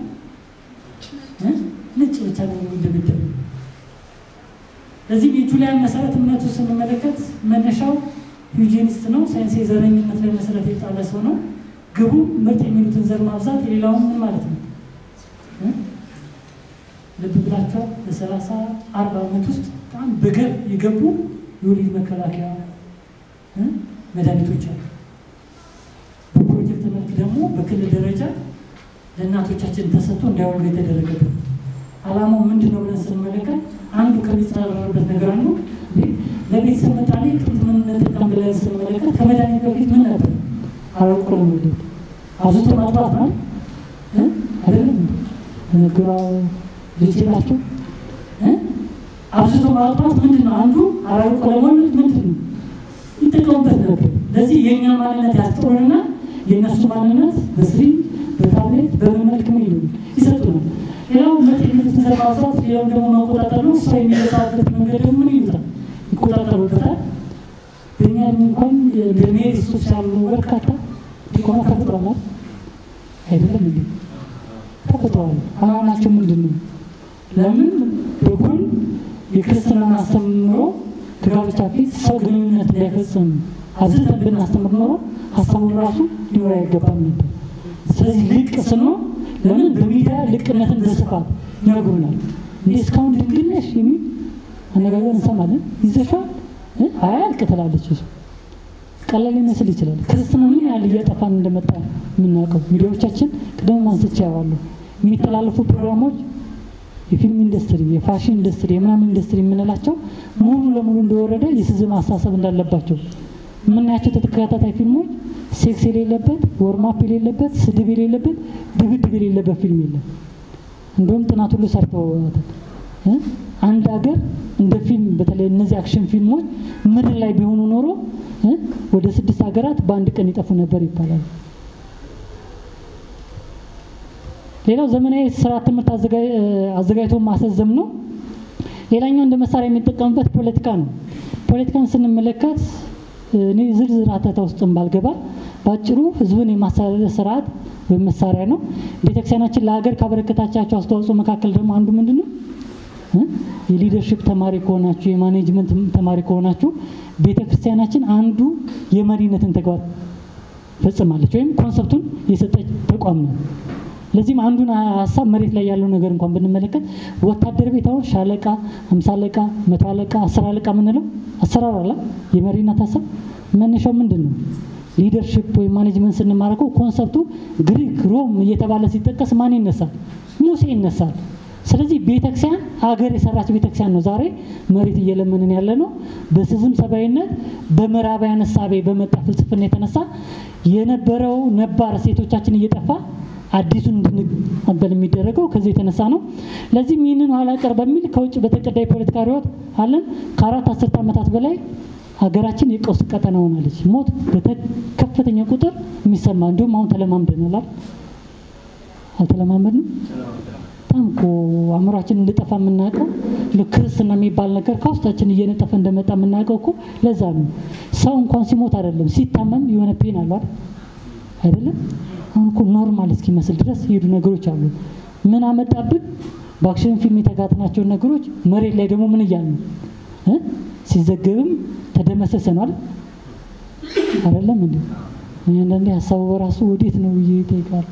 ነጭ ብቻ ነው የሚደምደሙ። ለዚህም የጁሊያን መሰረት እምነቱ ስንመለከት መነሻው ዩጂኒስት ነው። ሳይንስ የዘረኝነት ላይ መሰረት የጣለ ሰው ነው። ግቡ ምርጥ የሚሉትን ዘር ማብዛት፣ የሌላውን ምን ማለት ነው ልብ ብላችኋል። በሰላሳ አርባ ዓመት ውስጥ በጣም በገብ የገቡ የወሊድ መከላከያ መድኃኒቶች አሉ። በፕሮጀክት መልክ ደግሞ በክልል ደረጃ ለእናቶቻችን ተሰጥቶ እንዳይወልዱ የተደረገበት ዓላማው ምንድን ነው ብለን ስንመለከት አንዱ ከሚጸራረበት ነገር አንዱ ለቤተሰብ መጣኔ ጥንት ምን እንጠቀም ብለን ስንመለከት ከመድኃኒት በፊት ምን ነበር? አረቆ ለመውለድ አብዝቶ ማጥባት ነው አይደለም ግራው ልጅ ናቸው። አብዝቶ ማጥባት ምንድን ነው? አንዱ አራርቆ ለመውለድ ምንድን ነው ይጠቀሙበት ነበር። ለዚህ የእኛ ማንነት ያስጥሩንና የእነሱ ማንነት በስሪ በታብሌት በምን መልክ ምን ይሉ ይሰጡናል። ሌላው መጤነት ዘር ማብዛት፣ ሌላው ደግሞ መቆጣጠር ነው። ሰው የሚበዛበት መንገድ ደግሞ ምን ይሉታል? ይቆጣጠሩበታል። በእኛ እንኳን ለሜሪ ሱስ ያሉ በርካታ ዲቆማ ተፈጥሯል አይደለም እንዴ? ተፈጥሯል። አላማቸው ምንድን ነው? ለምን በኩል የክርስትናን አስተምሮ ከጋብቻ ፊት ሰው ግንኙነት እንዳይፈጽም አብዝተን ብናስተምር ኖሮ ሀሳቡ ራሱ ሊኖር አይገባም ነበር። ስለዚህ ልቅ ስንሆን ለምን በሚዲያ ልቅነትን በስፋት ይነግሩናል። እንዴ እስካሁን ድንግል ነሽ የሚል አነጋገር እንሰማለን። ይዘሻል አያልቅ ትላለች እሱ ቀላል ሊመስል ይችላል። ክርስትና ምን ያህል እያጠፋን እንደመጣ የምናውቀው ሚዲያዎቻችን ቅድም አንስቼ ያዋሉ የሚተላለፉ ፕሮግራሞች የፊልም ኢንዱስትሪ፣ የፋሽን ኢንዱስትሪ፣ የምናምን ኢንዱስትሪ የምንላቸው ሙሉ ለሙሉ እንደወረደ የስዝም አስተሳሰብ እንዳለባቸው የምናያቸው ተከታታይ ፊልሞች ሴክስ የሌለበት ወርማፕ የሌለበት ስድብ የሌለበት ድብድብ የሌለበት ፊልም የለም። እንደውም ጥናት ሁሉ ሰርተውታል። አንድ ሀገር እንደ ፊልም በተለይ እነዚህ አክሽን ፊልሞች ምድር ላይ ቢሆኑ ኖሮ ወደ ስድስት ሀገራት በአንድ ቀን ይጠፉ ነበር ይባላል። ሌላው ዘመናዊ ስርዓት ትምህርት አዘጋጅቶ ማስረዘም ነው። ሌላኛው እንደ መሳሪያ የሚጠቀምበት ፖለቲካ ነው። ፖለቲካን ስንመለከት እኔ ዝርዝር አተታ ውስጥም ባልገባ በአጭሩ ህዝብን የማስተዳደር ስርዓት ወይም መሳሪያ ነው። ቤተክርስቲያናችን ለሀገር ካበረከታቻቸው አስተዋጽኦ መካከል ደግሞ አንዱ ምንድን ነው? የሊደርሽፕ ተማሪ ከሆናችሁ የማኔጅመንት ተማሪ ከሆናችሁ ቤተክርስቲያናችን አንዱ የመሪነትን ተግባር ፈጽማለች ወይም ኮንሰፕቱን የሰጠች ተቋም ነው። ለዚህም አንዱን ሀሳብ መሬት ላይ ያለው ነገር እንኳን ብንመለከት ወታደር ቤት አሁን ሻለቃ፣ አምሳ አለቃ፣ መቶ አለቃ፣ አስር አለቃ የምንለው አሰራር አለ። የመሪነት ሀሳብ መነሻው ምንድን ነው? ሊደርሽፕ ወይም ማኔጅመንት ስንማረከው ኮንሰፕቱ ግሪክ፣ ሮም እየተባለ ሲጠቀስ ማን ይነሳል? ሙሴ ይነሳል። ስለዚህ ቤተክርስቲያን ሀገር የሰራች ቤተክርስቲያን ነው። ዛሬ መሬት እየለመንን ያለ ነው። በስዝም ሰብአዊነት በምዕራባውያን እሳቤ በመጣ ፍልስፍና የተነሳ የነበረው ነባር እሴቶቻችን እየጠፋ አዲሱን እንድንቀበል የሚደረገው ከዚህ የተነሳ ነው። ለዚህም ይህንን ኋላ ቀር በሚል ከውጭ በተቀዳ የፖለቲካ ርዕዮት አለን ከአራት አስርት ዓመታት በላይ ሀገራችን የቀውስ ቀጠና ሆናለች። ሞት በከፍተኛ ቁጥር የሚሰማ እንዲሁም አሁን ተለማምደናል። አልተለማመድንም? በጣም እኮ አእምሯችን እንድጠፋ የምናውቀው ክርስትና የሚባል ነገር ከውስጣችን እየነጠፈ እንደመጣ የምናውቀው እኮ ለዛ ነው። ሰው እንኳን ሲሞት አይደለም ሲታመም የሆነ ፔን አሏል አይደለም አሁን እኮ ኖርማል እስኪመስል ድረስ የሄዱ ነገሮች አሉ። ምን አመጣብን? በአክሽን ፊልም የተጋትናቸውን ነገሮች መሬት ላይ ደግሞ ምን እያሉ ነው? ሲዘገብም ተደመሰሰ ነው አይደል? አይደለም እንዴ? አንዳንዴ ሀሳቡ በራሱ ወዴት ነው ብዬ ይጠይቃል።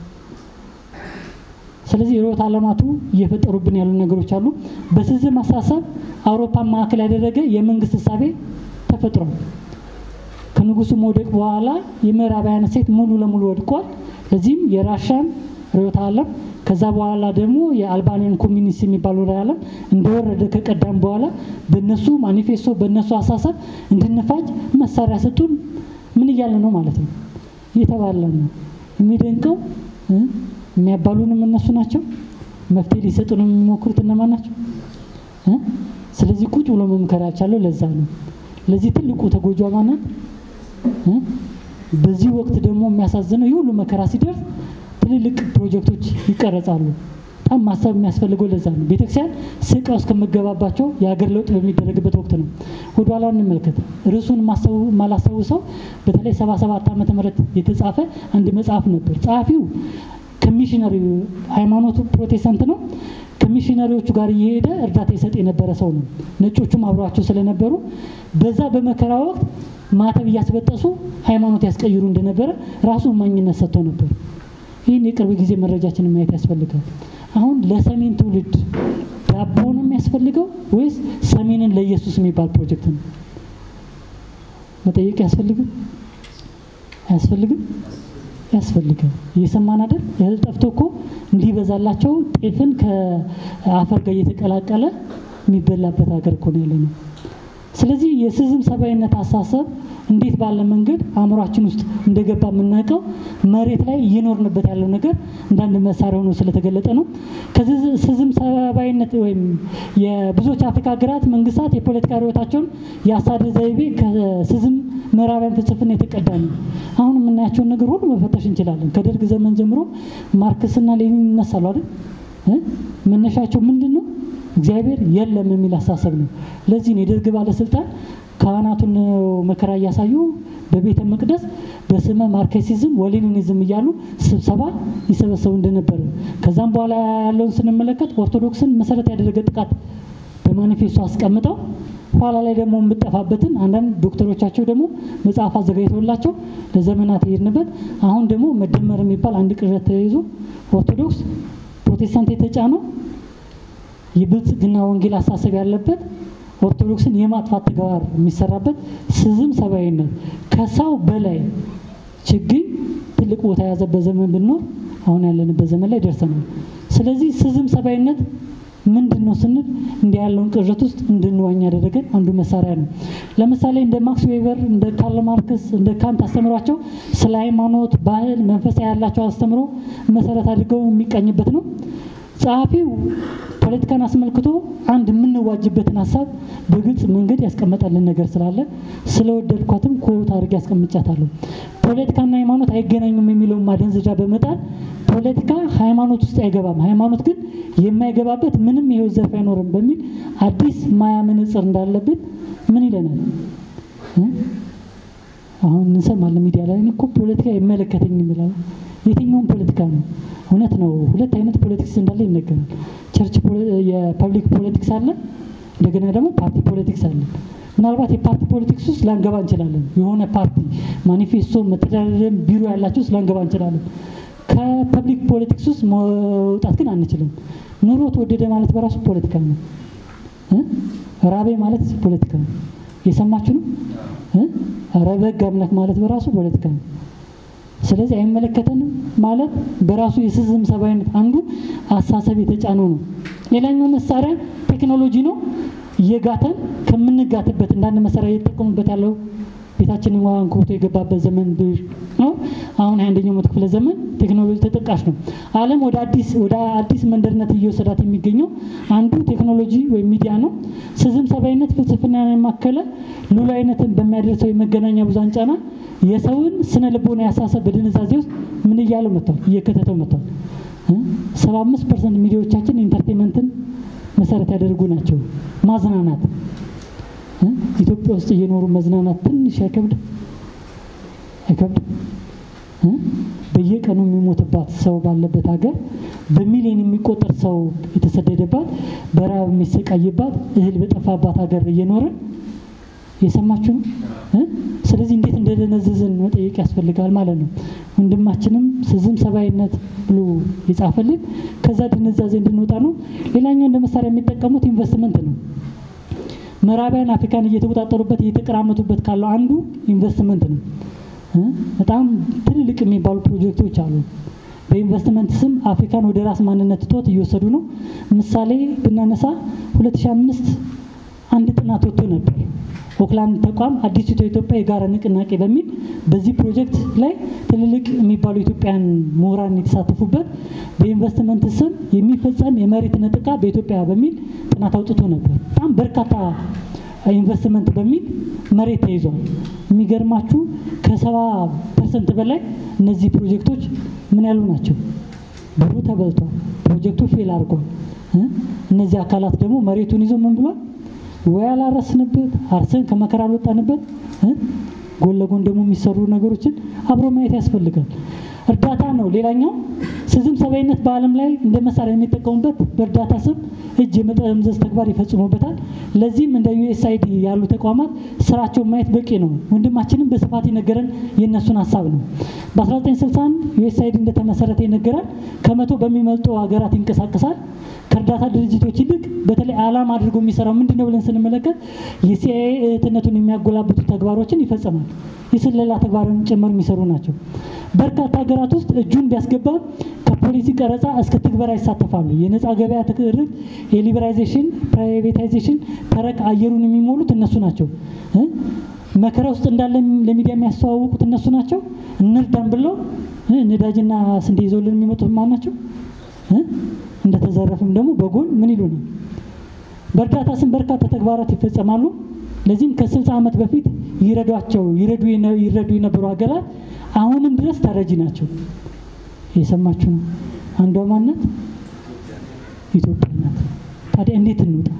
ስለዚህ ርዕዮተ ዓለማቱ እየፈጠሩብን ያሉ ነገሮች አሉ። በስዝም አስተሳሰብ አውሮፓን ማዕከል ያደረገ የመንግስት እሳቤ ተፈጥሯል። ከንጉሱ መውደቅ በኋላ የምዕራባውያን እሴት ሙሉ ለሙሉ ወድቋል። ለዚህም የራሻን ርዕዮተ ዓለም ከዛ በኋላ ደግሞ የአልባኒያን ኮሚኒስት የሚባለው ርዕዮተ ዓለም እንደወረደ ከቀዳም በኋላ በነሱ ማኒፌስቶ በነሱ አሳሰብ እንድንፋጅ መሳሪያ ሰጡን። ምን እያለ ነው ማለት ነው? እየተባለ ነው። የሚደንቀው የሚያባሉንም እነሱ ናቸው። መፍትሄ ሊሰጡን የሚሞክሩት እነማን ናቸው? ስለዚህ ቁጭ ብሎ መምከር ያልቻለው ለዛ ነው። ለዚህ ትልቁ ተጎጇ ማናት? በዚህ ወቅት ደግሞ የሚያሳዝነው ይህ ሁሉ መከራ ሲደርስ ትልልቅ ፕሮጀክቶች ይቀረጻሉ። በጣም ማሰብ የሚያስፈልገው ለዛ ነው። ቤተክርስቲያን ስቃ እስከምገባባቸው የሀገር ለውጥ በሚደረግበት ወቅት ነው። ወደኋላ እንመልከት። ርዕሱን ማላስታውሰው በተለይ ሰባ ሰባት ዓመተ ምህረት የተጻፈ አንድ መጽሐፍ ነበር። ጸሐፊው ከሚሽነሪ ሃይማኖቱ ፕሮቴስታንት ነው። ከሚሽነሪዎቹ ጋር እየሄደ እርዳታ ይሰጥ የነበረ ሰው ነው። ነጮቹም አብረዋቸው ስለነበሩ በዛ በመከራ ወቅት ማተብ እያስበጠሱ ሃይማኖት ያስቀይሩ እንደነበረ ራሱ እማኝነት ሰጥቶ ነበር። ይህን የቅርብ ጊዜ መረጃችንን ማየት ያስፈልጋል። አሁን ለሰሜን ትውልድ ዳቦ ነው የሚያስፈልገው ወይስ ሰሜንን ለኢየሱስ የሚባል ፕሮጀክት ነው? መጠየቅ ያስፈልግም አያስፈልግም? ያስፈልጋል። እየሰማን አይደል? እህል ጠፍቶ እኮ እንዲበዛላቸው ጤፍን ከአፈር ጋር እየተቀላቀለ የሚበላበት ሀገር እኮ ነው ያለ ነው። ስለዚህ የስዝም ሰብአዊነት አሳሰብ እንዴት ባለ መንገድ አእምሯችን ውስጥ እንደገባ የምናውቀው መሬት ላይ እየኖርንበት ያለው ነገር እንዳንድ መሳሪያ ሆኖ ስለተገለጠ ነው። ከስዝም ሰብአዊነት ወይም የብዙዎች አፍሪካ ሀገራት መንግስታት የፖለቲካ ርዕዮታቸውን የአስተዳደር ዘይቤ ከስዝም ምዕራባውያን ፍልስፍና የተቀዳ ነው። አሁን የምናያቸውን ነገር ሁሉ መፈተሽ እንችላለን። ከደርግ ዘመን ጀምሮ ማርክስና ሌኒን ይነሳሉ አይደል? መነሻቸው ምንድን ነው? እግዚአብሔር የለም የሚል አስተሳሰብ ነው። ለዚህ ነው የደርግ ባለስልጣን ካህናቱን መከራ እያሳዩ በቤተ መቅደስ በስመ ማርክሲዝም ወሌኒኒዝም እያሉ ስብሰባ ይሰበሰቡ እንደነበረ ከዛም በኋላ ያለውን ስንመለከት ኦርቶዶክስን መሰረት ያደረገ ጥቃት በማኒፌስቶ አስቀምጠው ኋላ ላይ ደግሞ የምጠፋበትን አንዳንድ ዶክተሮቻቸው ደግሞ መጽሐፍ አዘጋጅተውላቸው ለዘመናት የሄድንበት አሁን ደግሞ መደመር የሚባል አንድ ቅዠት ተይዞ ኦርቶዶክስ ፕሮቴስታንት የተጫነው የብልጽግና ወንጌል አሳሰብ ያለበት ኦርቶዶክስን የማጥፋት ተግባር የሚሰራበት ስዝም ሰብአዊነት ከሰው በላይ ችግኝ ትልቅ ቦታ የያዘበት ዘመን ብንኖር አሁን ያለንበት ዘመን ላይ ደርሰናል። ስለዚህ ስዝም ሰብአዊነት ምንድን ነው ስንል እንዲህ ያለውን ቅዠት ውስጥ እንድንዋኝ ያደረገን አንዱ መሳሪያ ነው። ለምሳሌ እንደ ማክስ ዌበር፣ እንደ ካርል ማርክስ፣ እንደ ካንት አስተምሯቸው ስለ ሃይማኖት፣ ባህል፣ መንፈሳዊ ያላቸው አስተምሮ መሰረት አድርገው የሚቃኝበት ነው። ጸሐፊው ፖለቲካን አስመልክቶ አንድ የምንዋጅበትን ሀሳብ በግልጽ መንገድ ያስቀመጠልን ነገር ስላለ ስለወደድኳትም ኮት አድርጌ ያስቀምጫታለሁ። ፖለቲካና ሃይማኖት አይገናኙም የሚለውን ማደንዘዣ በመጣል ፖለቲካ ሃይማኖት ውስጥ አይገባም፣ ሃይማኖት ግን የማይገባበት ምንም የህይወት ዘርፍ አይኖርም በሚል አዲስ ማያ መነጽር እንዳለብን ምን ይለናል? አሁን እንሰማለን ሚዲያ ላይ እኮ ፖለቲካ አይመለከተኝም ይላል። የትኛውም ፖለቲካ ነው? እውነት ነው። ሁለት አይነት ፖለቲክስ እንዳለ ይነገራል። ቸርች የፐብሊክ ፖለቲክስ አለ፣ እንደገና ደግሞ ፓርቲ ፖለቲክስ አለ። ምናልባት የፓርቲ ፖለቲክስ ውስጥ ላንገባ እንችላለን። የሆነ ፓርቲ ማኒፌስቶ፣ መተዳደሪያ ቢሮ ያላቸው ውስጥ ላንገባ እንችላለን። ከፐብሊክ ፖለቲክስ ውስጥ መውጣት ግን አንችልም። ኑሮ ተወደደ ማለት በራሱ ፖለቲካ ነው። ራቤ ማለት ፖለቲካ ነው። የሰማችሁ ነው። ኧረ በግ አምላክ ማለት በራሱ ፖለቲካ ነው። ስለዚህ አይመለከተንም ማለት በራሱ የስዝም ሰብአዊነት አንዱ አሳሰብ የተጫነው ነው። ሌላኛው መሳሪያ ቴክኖሎጂ ነው። እየጋተን ከምንጋትበት እንዳንድ መሳሪያ እየተጠቀሙበት ያለው ቤታችንን አንኮቶ የገባበት ዘመን ነው። አሁን አንደኛው መቶ ክፍለ ዘመን ቴክኖሎጂ ተጠቃሽ ነው። ዓለም ወደ አዲስ ወደ አዲስ መንደርነት እየወሰዳት የሚገኘው አንዱ ቴክኖሎጂ ወይም ሚዲያ ነው። ስዝም ሰብአዊነት ፍልስፍናን ያማከለ ሉላዊነትን በሚያደርሰው የመገናኛ ብዙሃን ጫና የሰውን ስነ ልቦና ያሳሰብ በድንዛዜ ውስጥ ምን እያለው መጥቷል፣ እየከተተው መጥቷል። ሰባ አምስት ፐርሰንት ሚዲያዎቻችን ኢንተርቴንመንትን መሰረት ያደርጉ ናቸው። ማዝናናት ኢትዮጵያ ውስጥ እየኖሩ መዝናናት ትንሽ አይከብድ አይከብድ? በየቀኑ የሚሞትባት ሰው ባለበት ሀገር በሚሊዮን የሚቆጠር ሰው የተሰደደባት በረሃብ የሚሰቃይባት እህል በጠፋባት ሀገር እየኖርን የሰማችሁ ነው። ስለዚህ እንዴት እንደደነዘዝን መጠየቅ ያስፈልጋል ማለት ነው። ወንድማችንም ስዝም ሰብአዊነት ብሎ የጻፈልን ከዛ ድንዛዜ እንድንወጣ ነው። ሌላኛው እንደ መሳሪያ የሚጠቀሙት ኢንቨስትመንት ነው። ምዕራባውያን አፍሪካን እየተቆጣጠሩበት እየተቀራመቱበት ካለው አንዱ ኢንቨስትመንት ነው። በጣም ትልልቅ የሚባሉ ፕሮጀክቶች አሉ። በኢንቨስትመንት ስም አፍሪካን ወደ ራስ ማንነት እጦት እየወሰዱ ነው። ምሳሌ ብናነሳ 2005 አንድ ጥናት ወጥቶ ነበር። ኦክላንድ ተቋም አዲሲቷ ኢትዮጵያ የጋራ ንቅናቄ በሚል በዚህ ፕሮጀክት ላይ ትልልቅ የሚባሉ ኢትዮጵያን ምሁራን የተሳተፉበት በኢንቨስትመንት ስም የሚፈጸም የመሬት ነጥቃ በኢትዮጵያ በሚል ጥናት አውጥቶ ነበር። በጣም በርካታ ኢንቨስትመንት በሚል መሬት ተይዟል። የሚገርማችሁ ከሰባ ፐርሰንት በላይ እነዚህ ፕሮጀክቶች ምን ያሉ ናቸው? ብሩ ተበልቷል። ፕሮጀክቱ ፌል አድርጓል። እነዚህ አካላት ደግሞ መሬቱን ይዞ ምን ብሏል? ወይ አላረስንበት አርሰን ከመከራ አልወጣንበት። ጎን ለጎን ደግሞ የሚሰሩ ነገሮችን አብሮ ማየት ያስፈልጋል። እርዳታ ነው ሌላኛው ስዝም ሰብአዊነት በዓለም ላይ እንደ መሳሪያ የሚጠቀሙበት በእርዳታ ስም እጅ የመጠምዘዝ ተግባር ይፈጽሙበታል። ለዚህም እንደ ዩኤስአይዲ ያሉ ተቋማት ስራቸውን ማየት በቂ ነው። ወንድማችንም በስፋት የነገረን የእነሱን ሀሳብ ነው። በ1961 ዩኤስአይዲ እንደተመሰረተ ይነገራል። ከመቶ በሚመልጡ ሀገራት ይንቀሳቀሳል። ከእርዳታ ድርጅቶች ይልቅ በተለይ ዓላማ አድርጎ የሚሰራው ምንድን ነው ብለን ስንመለከት የሲአይኤ እህትነቱን የሚያጎላብቱ ተግባሮችን ይፈጽማል። የስለላ ተግባርን ጭምር የሚሰሩ ናቸው። በርካታ ሀገራት ውስጥ እጁን ቢያስገባ ከፖሊሲ ቀረጻ እስከ ትግበራ ይሳተፋሉ። የነፃ ገበያ ትርክ፣ የሊበራይዜሽን፣ ፕራይቬታይዜሽን ተረቅ አየሩን የሚሞሉት እነሱ ናቸው። መከራ ውስጥ እንዳለ ለሚዲያ የሚያስተዋውቁት እነሱ ናቸው። እንርዳን ብለው ነዳጅና ስንዴ ይዘውልን የሚመጡት ማን ናቸው? እንደተዘረፍም ደግሞ በጎን ምን ይሉናል? በእርዳታ ስም በርካታ ተግባራት ይፈጸማሉ። ለዚህም ከስልሳ ዓመት በፊት ይረዷቸው ይረዱ ይረዱ የነበሩ ሀገራት አሁንም ድረስ ተረጂ ናቸው። የሰማችሁ ነው። አንዷ ማናት? ኢትዮጵያ ናት። ታዲያ እንዴት እንውጣ?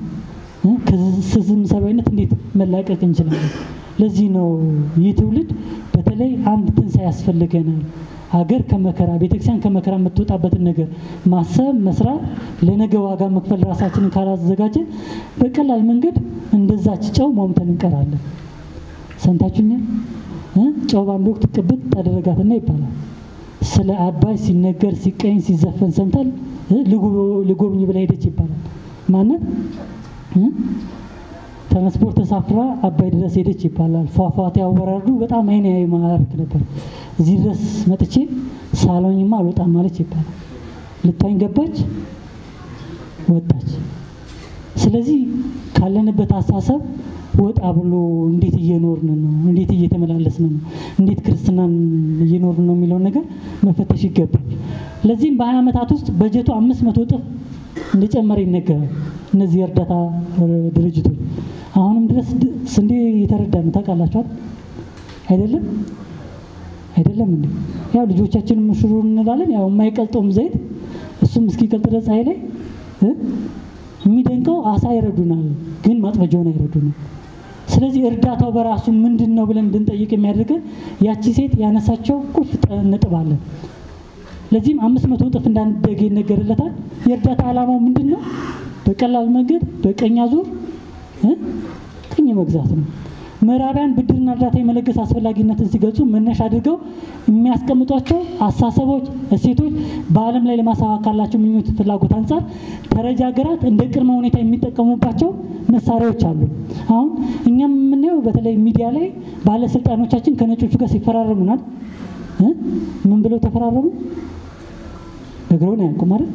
ከስዝም ሰብአዊነት እንዴት መላቀቅ እንችላለን? ለዚህ ነው ይህ ትውልድ በተለይ አንድ ትንሣኤ ያስፈልገናል። ሀገር ከመከራ ቤተክርስቲያን ከመከራ የምትወጣበትን ነገር ማሰብ መስራት፣ ለነገ ዋጋ መክፈል ራሳችንን ካላዘጋጀን በቀላል መንገድ እንደዛች ጨው ሟምተን እንቀራለን። ሰምታችሁኛል? ጨው በአንድ ወቅት ቅብጥ አደረጋትና ይባላል። ስለ አባይ ሲነገር ሲቀኝ ሲዘፈን ሰምታል። ልጎብኝ ብላ ሄደች ይባላል። ማነት ትራንስፖርት ተሳፍራ አባይ ድረስ ሄደች ይባላል። ፏፏቴ አወራርዱ በጣም አይን ያይ ማረክ ነበር። እዚህ ድረስ መጥቼ ሳሎኝማ አልወጣም ማለች ይባላል። ልታኝ ገባች፣ ወጣች። ስለዚህ ካለንበት አስተሳሰብ ወጣ ብሎ እንዴት እየኖርን ነው፣ እንዴት እየተመላለስን ነው፣ እንዴት ክርስትናን እየኖርን ነው የሚለውን ነገር መፈተሽ ይገባል። ለዚህም በሀያ ዓመታት ውስጥ በጀቱ አምስት መቶ እጥፍ እንደጨመረ ይነገራል። እነዚህ የእርዳታ ድርጅቶች አሁንም ድረስ ስንዴ እየተረዳ ነው። ታውቃላችኋል አይደለም? አይደለም እንዴ? ያው ልጆቻችንን ምሽሩ እንላለን። ያው የማይቀልጠውም ዘይት እሱም እስኪቀልጥ ድረስ ፀሐይ ላይ የሚደንቀው አሳ ይረዱናል፣ ግን ማጥመጃውን አይረዱንም። ስለዚህ እርዳታው በራሱ ምንድን ነው ብለን እንድንጠይቅ የሚያደርገን ያቺ ሴት ያነሳቸው ቁልፍ ነጥብ አለ። ለዚህም አምስት መቶ እጥፍ እንዳንደገ ይነገርለታል። የእርዳታ ዓላማው ምንድን ነው? በቀላል መንገድ በቀኝ አዙር ቅኝ መግዛት ነው። ምዕራባውያን ብድርና እርዳታ የመለገስ አስፈላጊነትን ሲገልጹ መነሻ አድርገው የሚያስቀምጧቸው አሳሰቦች፣ እሴቶች በዓለም ላይ ለማሳካት ካላቸው ምኞት፣ ፍላጎት አንጻር ተረጂ ሀገራት እንደ ቅድመ ሁኔታ የሚጠቀሙባቸው መሳሪያዎች አሉ። አሁን እኛም የምናየው በተለይ ሚዲያ ላይ ባለስልጣኖቻችን ከነጮቹ ጋር ሲፈራረሙናል። ምን ብለው ተፈራረሙ? ነግረውን አያውቁም አይደል?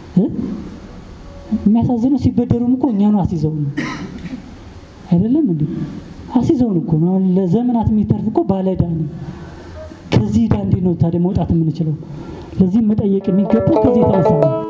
የሚያሳዝነው ሲበደሩም እኮ እኛኑ አስይዘው ነው አይደለም እንዴ? አስይዘውን እኮ ነው። አሁን ለዘመናት የሚተርፍ እኮ ባለዕዳ ነው። ከዚህ ዕዳ እንዴት ነው ታዲያ መውጣት የምንችለው? ለዚህም መጠየቅ የሚገባው ከዚህ የተነሳ ነው።